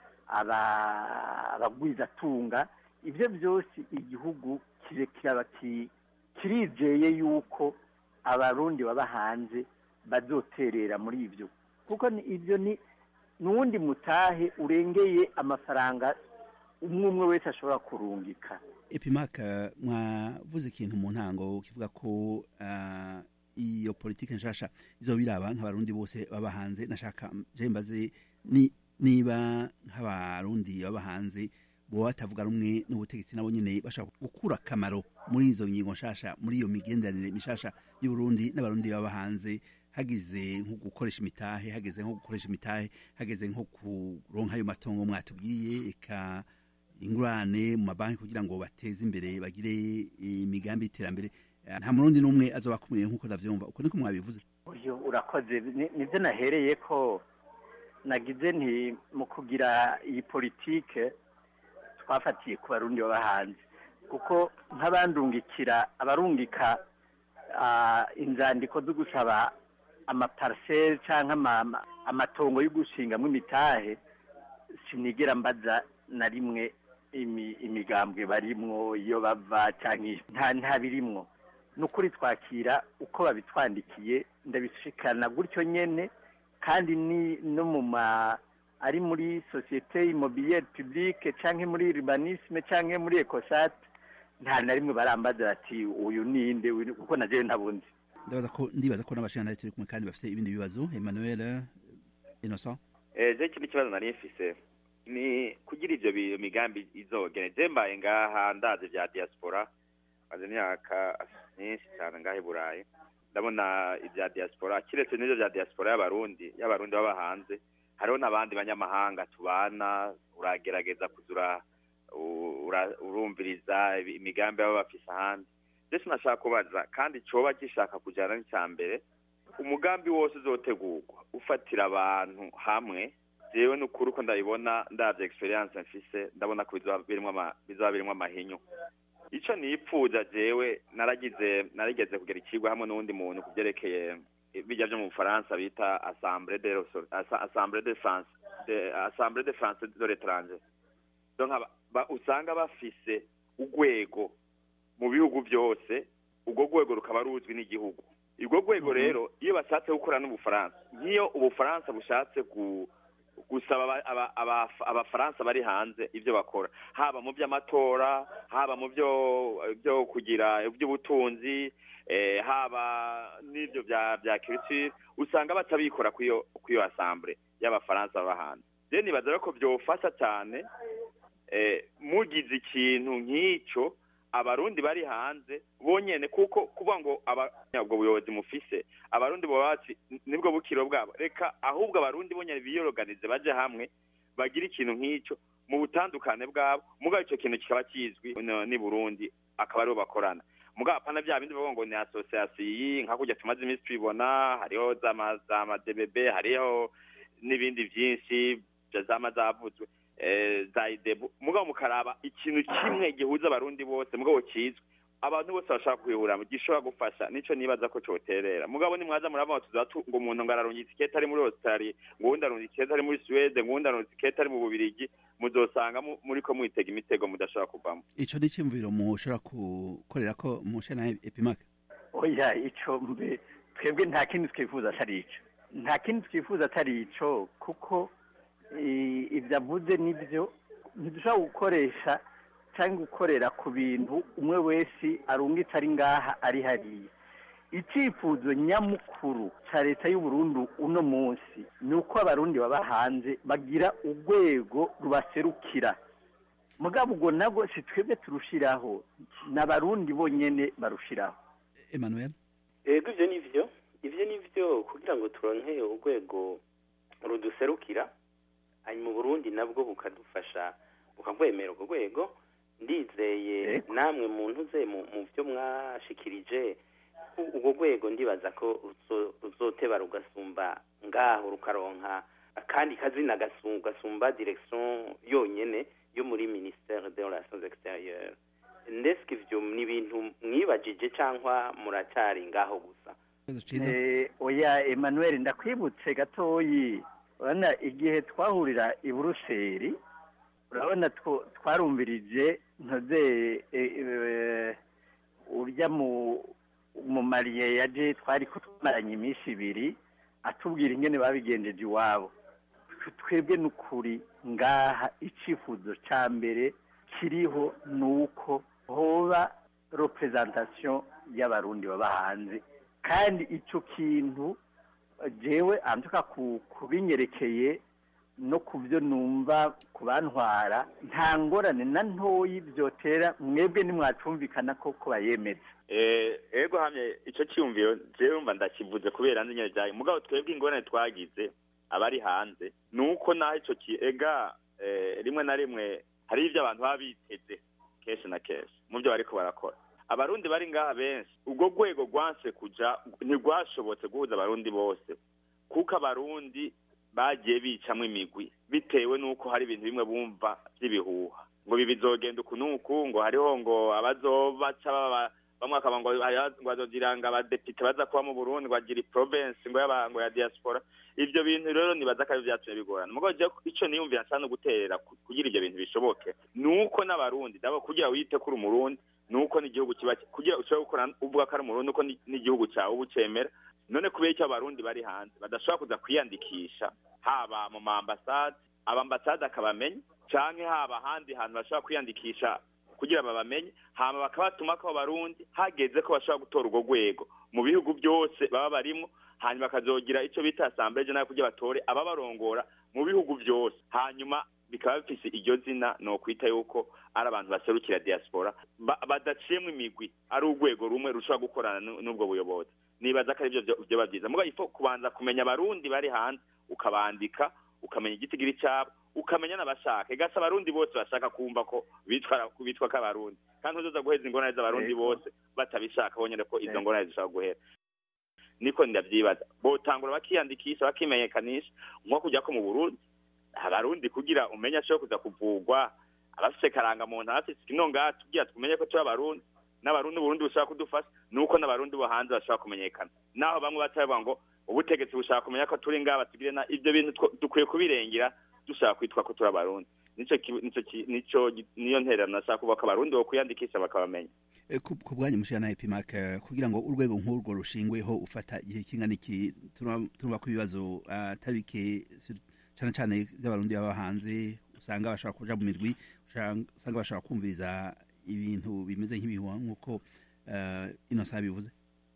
aba- abagwizatunga ibyo byose igihugu kire kiraba ki- kirizeye yuko abarundi baba hanze bazoterera muri ibyo kuko ni- ibyo ni n'uwundi mutahe urengeye amafaranga umwe umwe wese ashobora kurungika epimaka mwavuze ikintu mu ntango kivuga ko ah, iyo politike nshasha izoba iraba nk'abarundi bose baba hanze nashaka je mbaze ni niba nk'abarundi baba hanze boba batavuga rumwe n'ubutegetsi nabo nyene bashaka gukura akamaro muri izo ngingo nshasha muri iyo migenderanire mishasha y'uburundi n'abarundi baba hanze hagize nko gukoresha imitahe hageze nko gukoresha imitahe hageze nko kuronka ayo matongo mwatubwiye eka ingurane mu mabanki kugira ngo bateze imbere bagire imigambi y'iterambere Eh, nta murundi n'umwe azoba akumiriye nk'uko ndavyumva uko niko mwabivuze uyu urakoze Ni- nibyo nahereye ko nagize nti mu kugira iyi politike twafatiye ku barundi baba hanze kuko nk'abandungikira abarungika ah, inzandiko zo gusaba amapariseri cyangwa ama- ama- amatongo yo gushingamo imitahe sinigera mbaza na rimwe imi- imigambwe barimwo iyo bava cyangwa nta nta birimwo ni ukuri twakira uko babitwandikiye ndabishikana gutyo nyene kandi ni no mu ma ari muri sosiyete immobilière publique canke muri urbanisme canke muri ecosat nta na rimwe barambaza bati uyu ninde uyu ni-" kuko na jewe ntabundi ndabaza ko ndibaza ko n'abashingantahe turi kumwe kandi bafite ibindi bibazo emmanuel eh, innocent Eh, je ikindi kibazo nari mfise ni kugira ivyo bi- migambi izogene je mbaye ngaha ndazi vya diaspora maze imyaka myinshi cyane ngaha i burayi ndabona ibya diaspora kiretse n'ivyo vya diaspora y'abarundi y'abarundi baba hanze hariho n'abandi banyamahanga tubana uragerageza kuza ura- u- ura- urumviriza imigambi baba bafise ahandi ndetse nashaka kubaza kandi coba gishaka kujyana n'icya mbere umugambi wose uzotegurwa ufatira abantu hamwe jewe n'ukuri uko ndabibona ndavye experience mfise ndabona ko bizoba birimwo ama- bizoba birimwo amahinyu ico nipfuza jewe naragize narigeze kugera ikigwa hamwe n'uwundi muntu ku vyerekeye bijya vyo mu bufaransa bita assemblée de Resor- Assa- assemblée de france de assemblée de france de l'étranger donc aba- ba- usanga bafise urwego mu bihugu byose urwo rwego rukaba ruzwi n'igihugu urwo rwego rero iyo bashatse gukora n'ubufaransa nk'iyo ubufaransa bushatse gu- gusaba aba- aba- aba- abafaransa bari hanze ibyo bakora haba mu by'amatora haba mu byo byo kugira iby'ubutunzi eh, haba n'ibyo bya bya culture usanga batabikora kw'iyo kw'iyo assemblée y'abafaransa baba hanze rero nibaza rero ko byofasha cyane eh, mugize ikintu nk'icyo abarundi bari hanze bonyene kuko kuvuga ngo aba- ubwo buyobozi mufise abarundi boba bati nibwo bukiro bwabo reka ahubwo abarundi bonyene biyoroganize baje hamwe bagire ikintu nk'icyo mu butandukane bwabo mugabo icyo kintu kikaba kizwi no- n'i burundi akaba aribo bakorana mugabo apana bya bindi bavuga ngo ni association iyi nka kurya tumaze iminsi tubibona hariho za ma- za madbb hariho n'ibindi byinshi bya zama zavuzwe eh, za idebu mugabo mukaraba ikintu kimwe gihuza abarundi bose mugabo kizwi abantu bose bashaka kwihuramo gishobora gufasha nico nibaza ko coterera mugabo nimwaza murabona tuza tu- ngo umuntu ngo ararunga itiketi ari muri australia ngo uwundi arunga itiketi ari muri suwede ngo uwundi arunga itiketi ari mu bubirigi muzosanga mu- muriko mwitega imitego mudashobora kuvamo ico ni iciyumviro mushobora gukorera ko mushana epimaka oya icyo mbe twebwe nta kindi twifuza atari icyo nta kindi twifuza atari icyo kuko i- ibyo avuze nibyo ntidushobora gukoresha cyangwa gukorera ku bintu umwe wese arungitse ari ngaha ari hariya icyifuzo nyamukuru cya leta y'u Burundi uno munsi ni uko abarundi baba hanze bagira urwego rubaserukira mugabo ubwo nabwo si twebwe turushiraho ni abarundi bonyene barushiraho emmanuel yego ibyo ni byo ibyo ni byo kugira ngo turonke urwego ruduserukira hanyuma uburundi nabwo bukadufasha bukagwemera urwo rwego ndizeye namwe muntu ze mu mu byo mwashikirije u- urwo rwego ndibaza ko ruzo- ruzoteba rugasumba ngaho rukaronka akandi kazina gasu- gasumba direction yonyene yo muri ministère des relations extérieures ndetse ivyo ni ibintu mwibajije cyangwa muracari ngaho gusa Eh, oya emmanuel ndakwibutse gatoyi urabona igihe twahurira i buruseli urabona two- twarumvirije ntoze eh, eh, urya mu mu mariye yaje twari ko twamaranye iminsi ibiri atubwira ingene babigenjeje iwabo Twe- twebwe n'ukuri ngaha icifuzo ca mbere kiriho ni uko hoba representation y'abarundi baba hanze kandi ico kintu eh, jewe antuka ku kubinyerekeye no ku byo numva ku bantwara nta ngorane na ntoyi byotera mwebwe nimwacumvikana ko ko bayemeza Eh, ego hamye ico cyumviro jewe umva ndakivuze kubera nzi nyene byayo mugabo twebwe ingorane twagize abari hanze nuko naho ico ki ega eh, rimwe na rimwe hari ivyo abantu baba biteze kenshi na kenshi mu byo bariko barakora abarundi bari ngaha benshi ubwo rwego rwanse kuja ntirwashobotse guhuza abarundi bose kuko abarundi bagiye bicamwo imigwi bitewe n'uko hari ibintu bimwe bumva by'ibihuha ngo ibi bizogenda uku n'uku ngo hariho ngo abazobaca baba bamwe akaba ngo hariho- ngo bazogira ngo abadepite baza kuba mu burundi ngo bagira province ngo y'aba- ngo ya diaspora ivyo bintu rero nibaza ko ari vyatumye bigorana mugabo jewe ico niyumvira nsa no guterera ku- kugira ivyo bintu bishoboke nuko n'abarundi dabo kugira wite kuri umurundi nuko n'igihugu kiba kugira ushobore gukora uvuga ko ari umurundi nuko ni- n'igihugu cawe uba ucemera none kubera icyo abarundi bari hanze badashobora kuza kwiyandikisha haba mu ma ambasade abambasade akabamenya canke haba ahandi hantu bashobora kwiyandikisha kugira babamenye hama bakabatuma ko abarundi hageze ko bashobora gutora urwo rwego mu bihugu byose baba barimwo hanyuma bakazogira ico bita assemblée générale kugira batore ababarongora mu bihugu byose hanyuma bikaba bifise iryo zina ni ukwita yuko ari abantu baserukira diaspora ba- badaciyemwo imigwi ari urwego rumwe rushobora gukorana n'u- n'ubwo buyobozi nibaza ko arivyo vyoba byiza mugabo ifo kubanza kumenya abarundi bari hanze ukabandika ukamenya igitigiri cyabo ukamenya n'abashaka igasa abarundi bose bashaka kumva ko bitwa bitwa ko abarundi kandi uzoza guheza ingorane z'abarundi Yego. bose batabishaka bonyene ko izo Yego. ngorane zishobora guhera niko ndavyibaza botangura bakiyandikisha bakimenyekanisha nko kujya ko mu burundi abarundi kugira umenye ashobora kuza kuvugwa abafise karangamuntu abafise inonga tugira tumenye ko turi abarundi n'abarundi uburundi bushaka kudufasha nuko n'abarundi bo hanze bashobora kumenyekana naho bamwe batavuga ngo ubutegetsi bushaka kumenya ko turi ngaba tugire na ibyo bintu two- dukwiye kubirengera dushaka kwitwa ko turi abarundi nico ki- nico ki- nico gi- niyo ntererano nashaka kuvuga ko abarundi bo kwiyandikisha bakabamenya Eh, ku ku bwanyu mushira na epimac eh, kugira ngo urwego nk'urwo rushingweho ufata igihe kingana iki turumva turumva ko ibibazo ah, atari bike sur- cane cane by'abarundi baba hanze usanga bashobora kuja mu mirwi usanga usanga bashobora kumviriza ibintu bimeze nk'ibihuha nk'uko eh, Innocent bivuze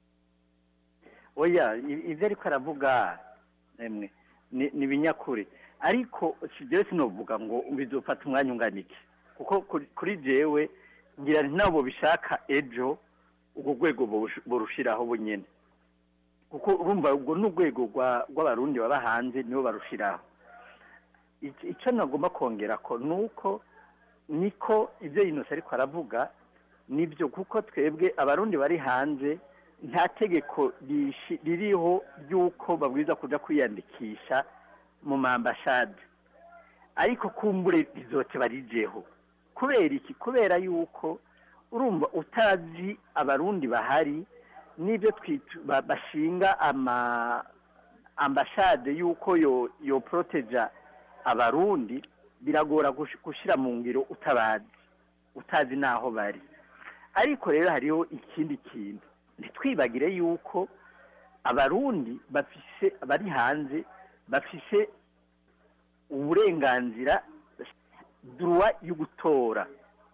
oya i- ivyo ariko aravuga emwe ni ni ibinyakuri ariko si jewe sinovuga ngo bizofata umwanya ungana iki kuko kuri- kuri jewe ngira nti nabo bishaka ejo urwo rwego borush- borushiraho bunyene kuko urumva urwo ni urwego rwa- rw'abarundi baba hanze nibo barushiraho Ic- ico nagomba kongera ko ni uko niko ivyo yinose ariko aravuga nibyo kuko twebwe abarundi bari hanze nta tegeko rishi- ririho ry'uko babwiza kuja kwiyandikisha mu mambashade ariko kumbure rizote barijeho kubera iki kubera yuko urumva utazi abarundi bahari n'ibyo twitu- ba- bashinga ama ambashade yuko yo yo proteja abarundi biragora gush- gushira mu ngiro utabazi utazi naho bari ariko rero hariho ikindi kintu ntitwibagire yuko abarundi bafise bari hanze bafise uburenganzira duruwa yo gutora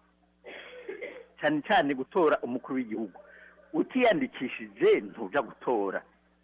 cyane cyane gutora umukuru w'igihugu utiyandikishije ntuja gutora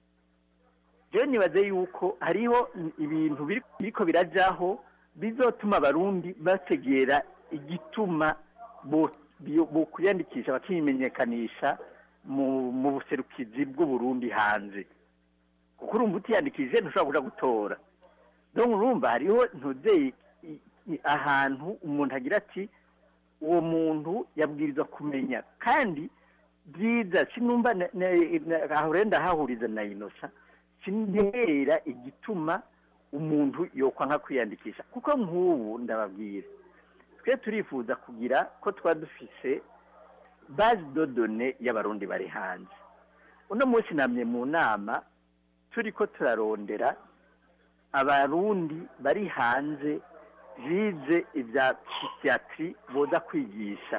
rero nibaze yuko hariho ibintu biri- biriko birajaho bizotuma abarundi bategera igituma bo- bio- bokwiyandikisha bakimenyekanisha mu mu buserukizi bw'uburundi hanze kuko urumva utiyandikishije ntushobora kuja gutora donc urumva hariho ntuzeye ahantu umuntu agira ati uwo muntu yabwirizwa kumenya kandi byiza sinumva na- na- na- aho rero ndahahuriza na inosa sinera igituma umuntu yokwa nka kwiyandikisha kuko nk'ubu ndababwira twe turifuza kugira ko tuba dufise base de données y'abarundi bari hanze uno munsi namye mu nama turi ko turarondera abarundi bari hanze bize ibya psychiatri boza kwigisha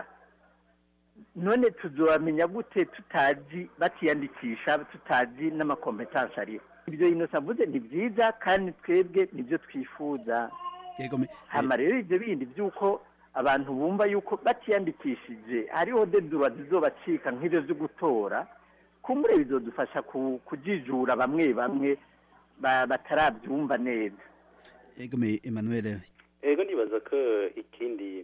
none tuzobamenya gute tutazi batiyandikisha tutazi n'amakompetansi ariho ibyo inosa avuze ni byiza kandi twebwe nibyo twifuza hama rero ibyo bindi by'uko abantu bumva yuko batiyandikishije hariho dedura zizobacika nk'ibyo byo gutora kumbure bizodufasha ku- kujijura bamwe bamwe ba- batarabyumva neza egome Emmanuel ego nibaza ko ikindi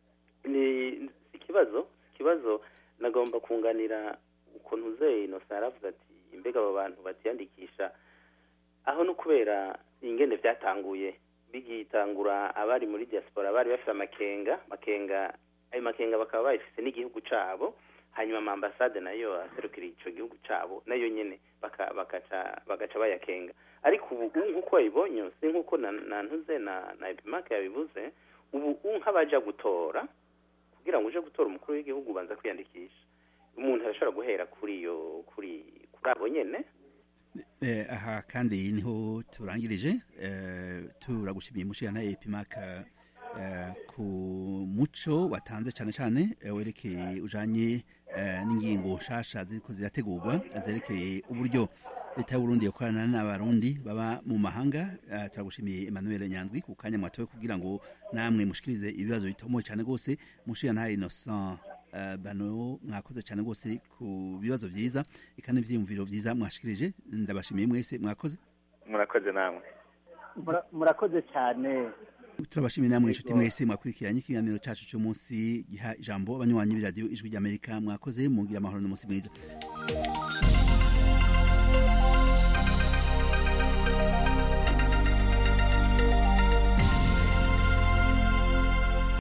ni ikibazo ikibazo nagomba kunganira ukuntu uzeye inosa yaravuga ati imbega abo bantu batiyandikisha aho no kubera ingene byatanguye bigitangura abari muri diaspora bari bafite amakenga makenga ayo makenga bakaba bayifise n'igihugu cabo hanyuma amambasade nayo aserukira ico gihugu cabo nayo nyene baka- bakaca bagaca bayakenga ariko ubu ubu nk'uko wabibonye si nk'uko na na ntuze na na epimake yabivuze ubu ubu nk'abaja gutora kugira ngo uje gutora umukuru w'igihugu ubanza kwiyandikisha umuntu arashobora guhera kuri iyo kuri kuri abo nyene Eh, aha kandi niho turangirije eh, turagushimiye mushirana epimaka eh, ku muco watanze cyane cyane eh, werekeye ujanye eh, n'ingingo nshasha ziriko zirategurwa zerekeye uburyo leta y'uburundi yakorana n'abarundi baba mu mahanga eh, turagushimiye emmanuel nyandwi ku kanya mwatowe kugira ngo namwe mushikirize ibibazo bitomoye cyane rwose mushirana innocent eh, bano mwakoze cyane rwose ku bibazo byiza eka n'ivyiyumviro byiza mwashikirije ndabashimiye mwese mwakoze murakoze namwe Mura- murakoze cyane turabashimiye namwe inshuti mwese mwakurikiranye ikiganiro cacu cy'umunsi giha ijambo abanywanyi b'iradiyo ijwi ry'amerika mwakoze mugira amahoro n'umunsi mwiza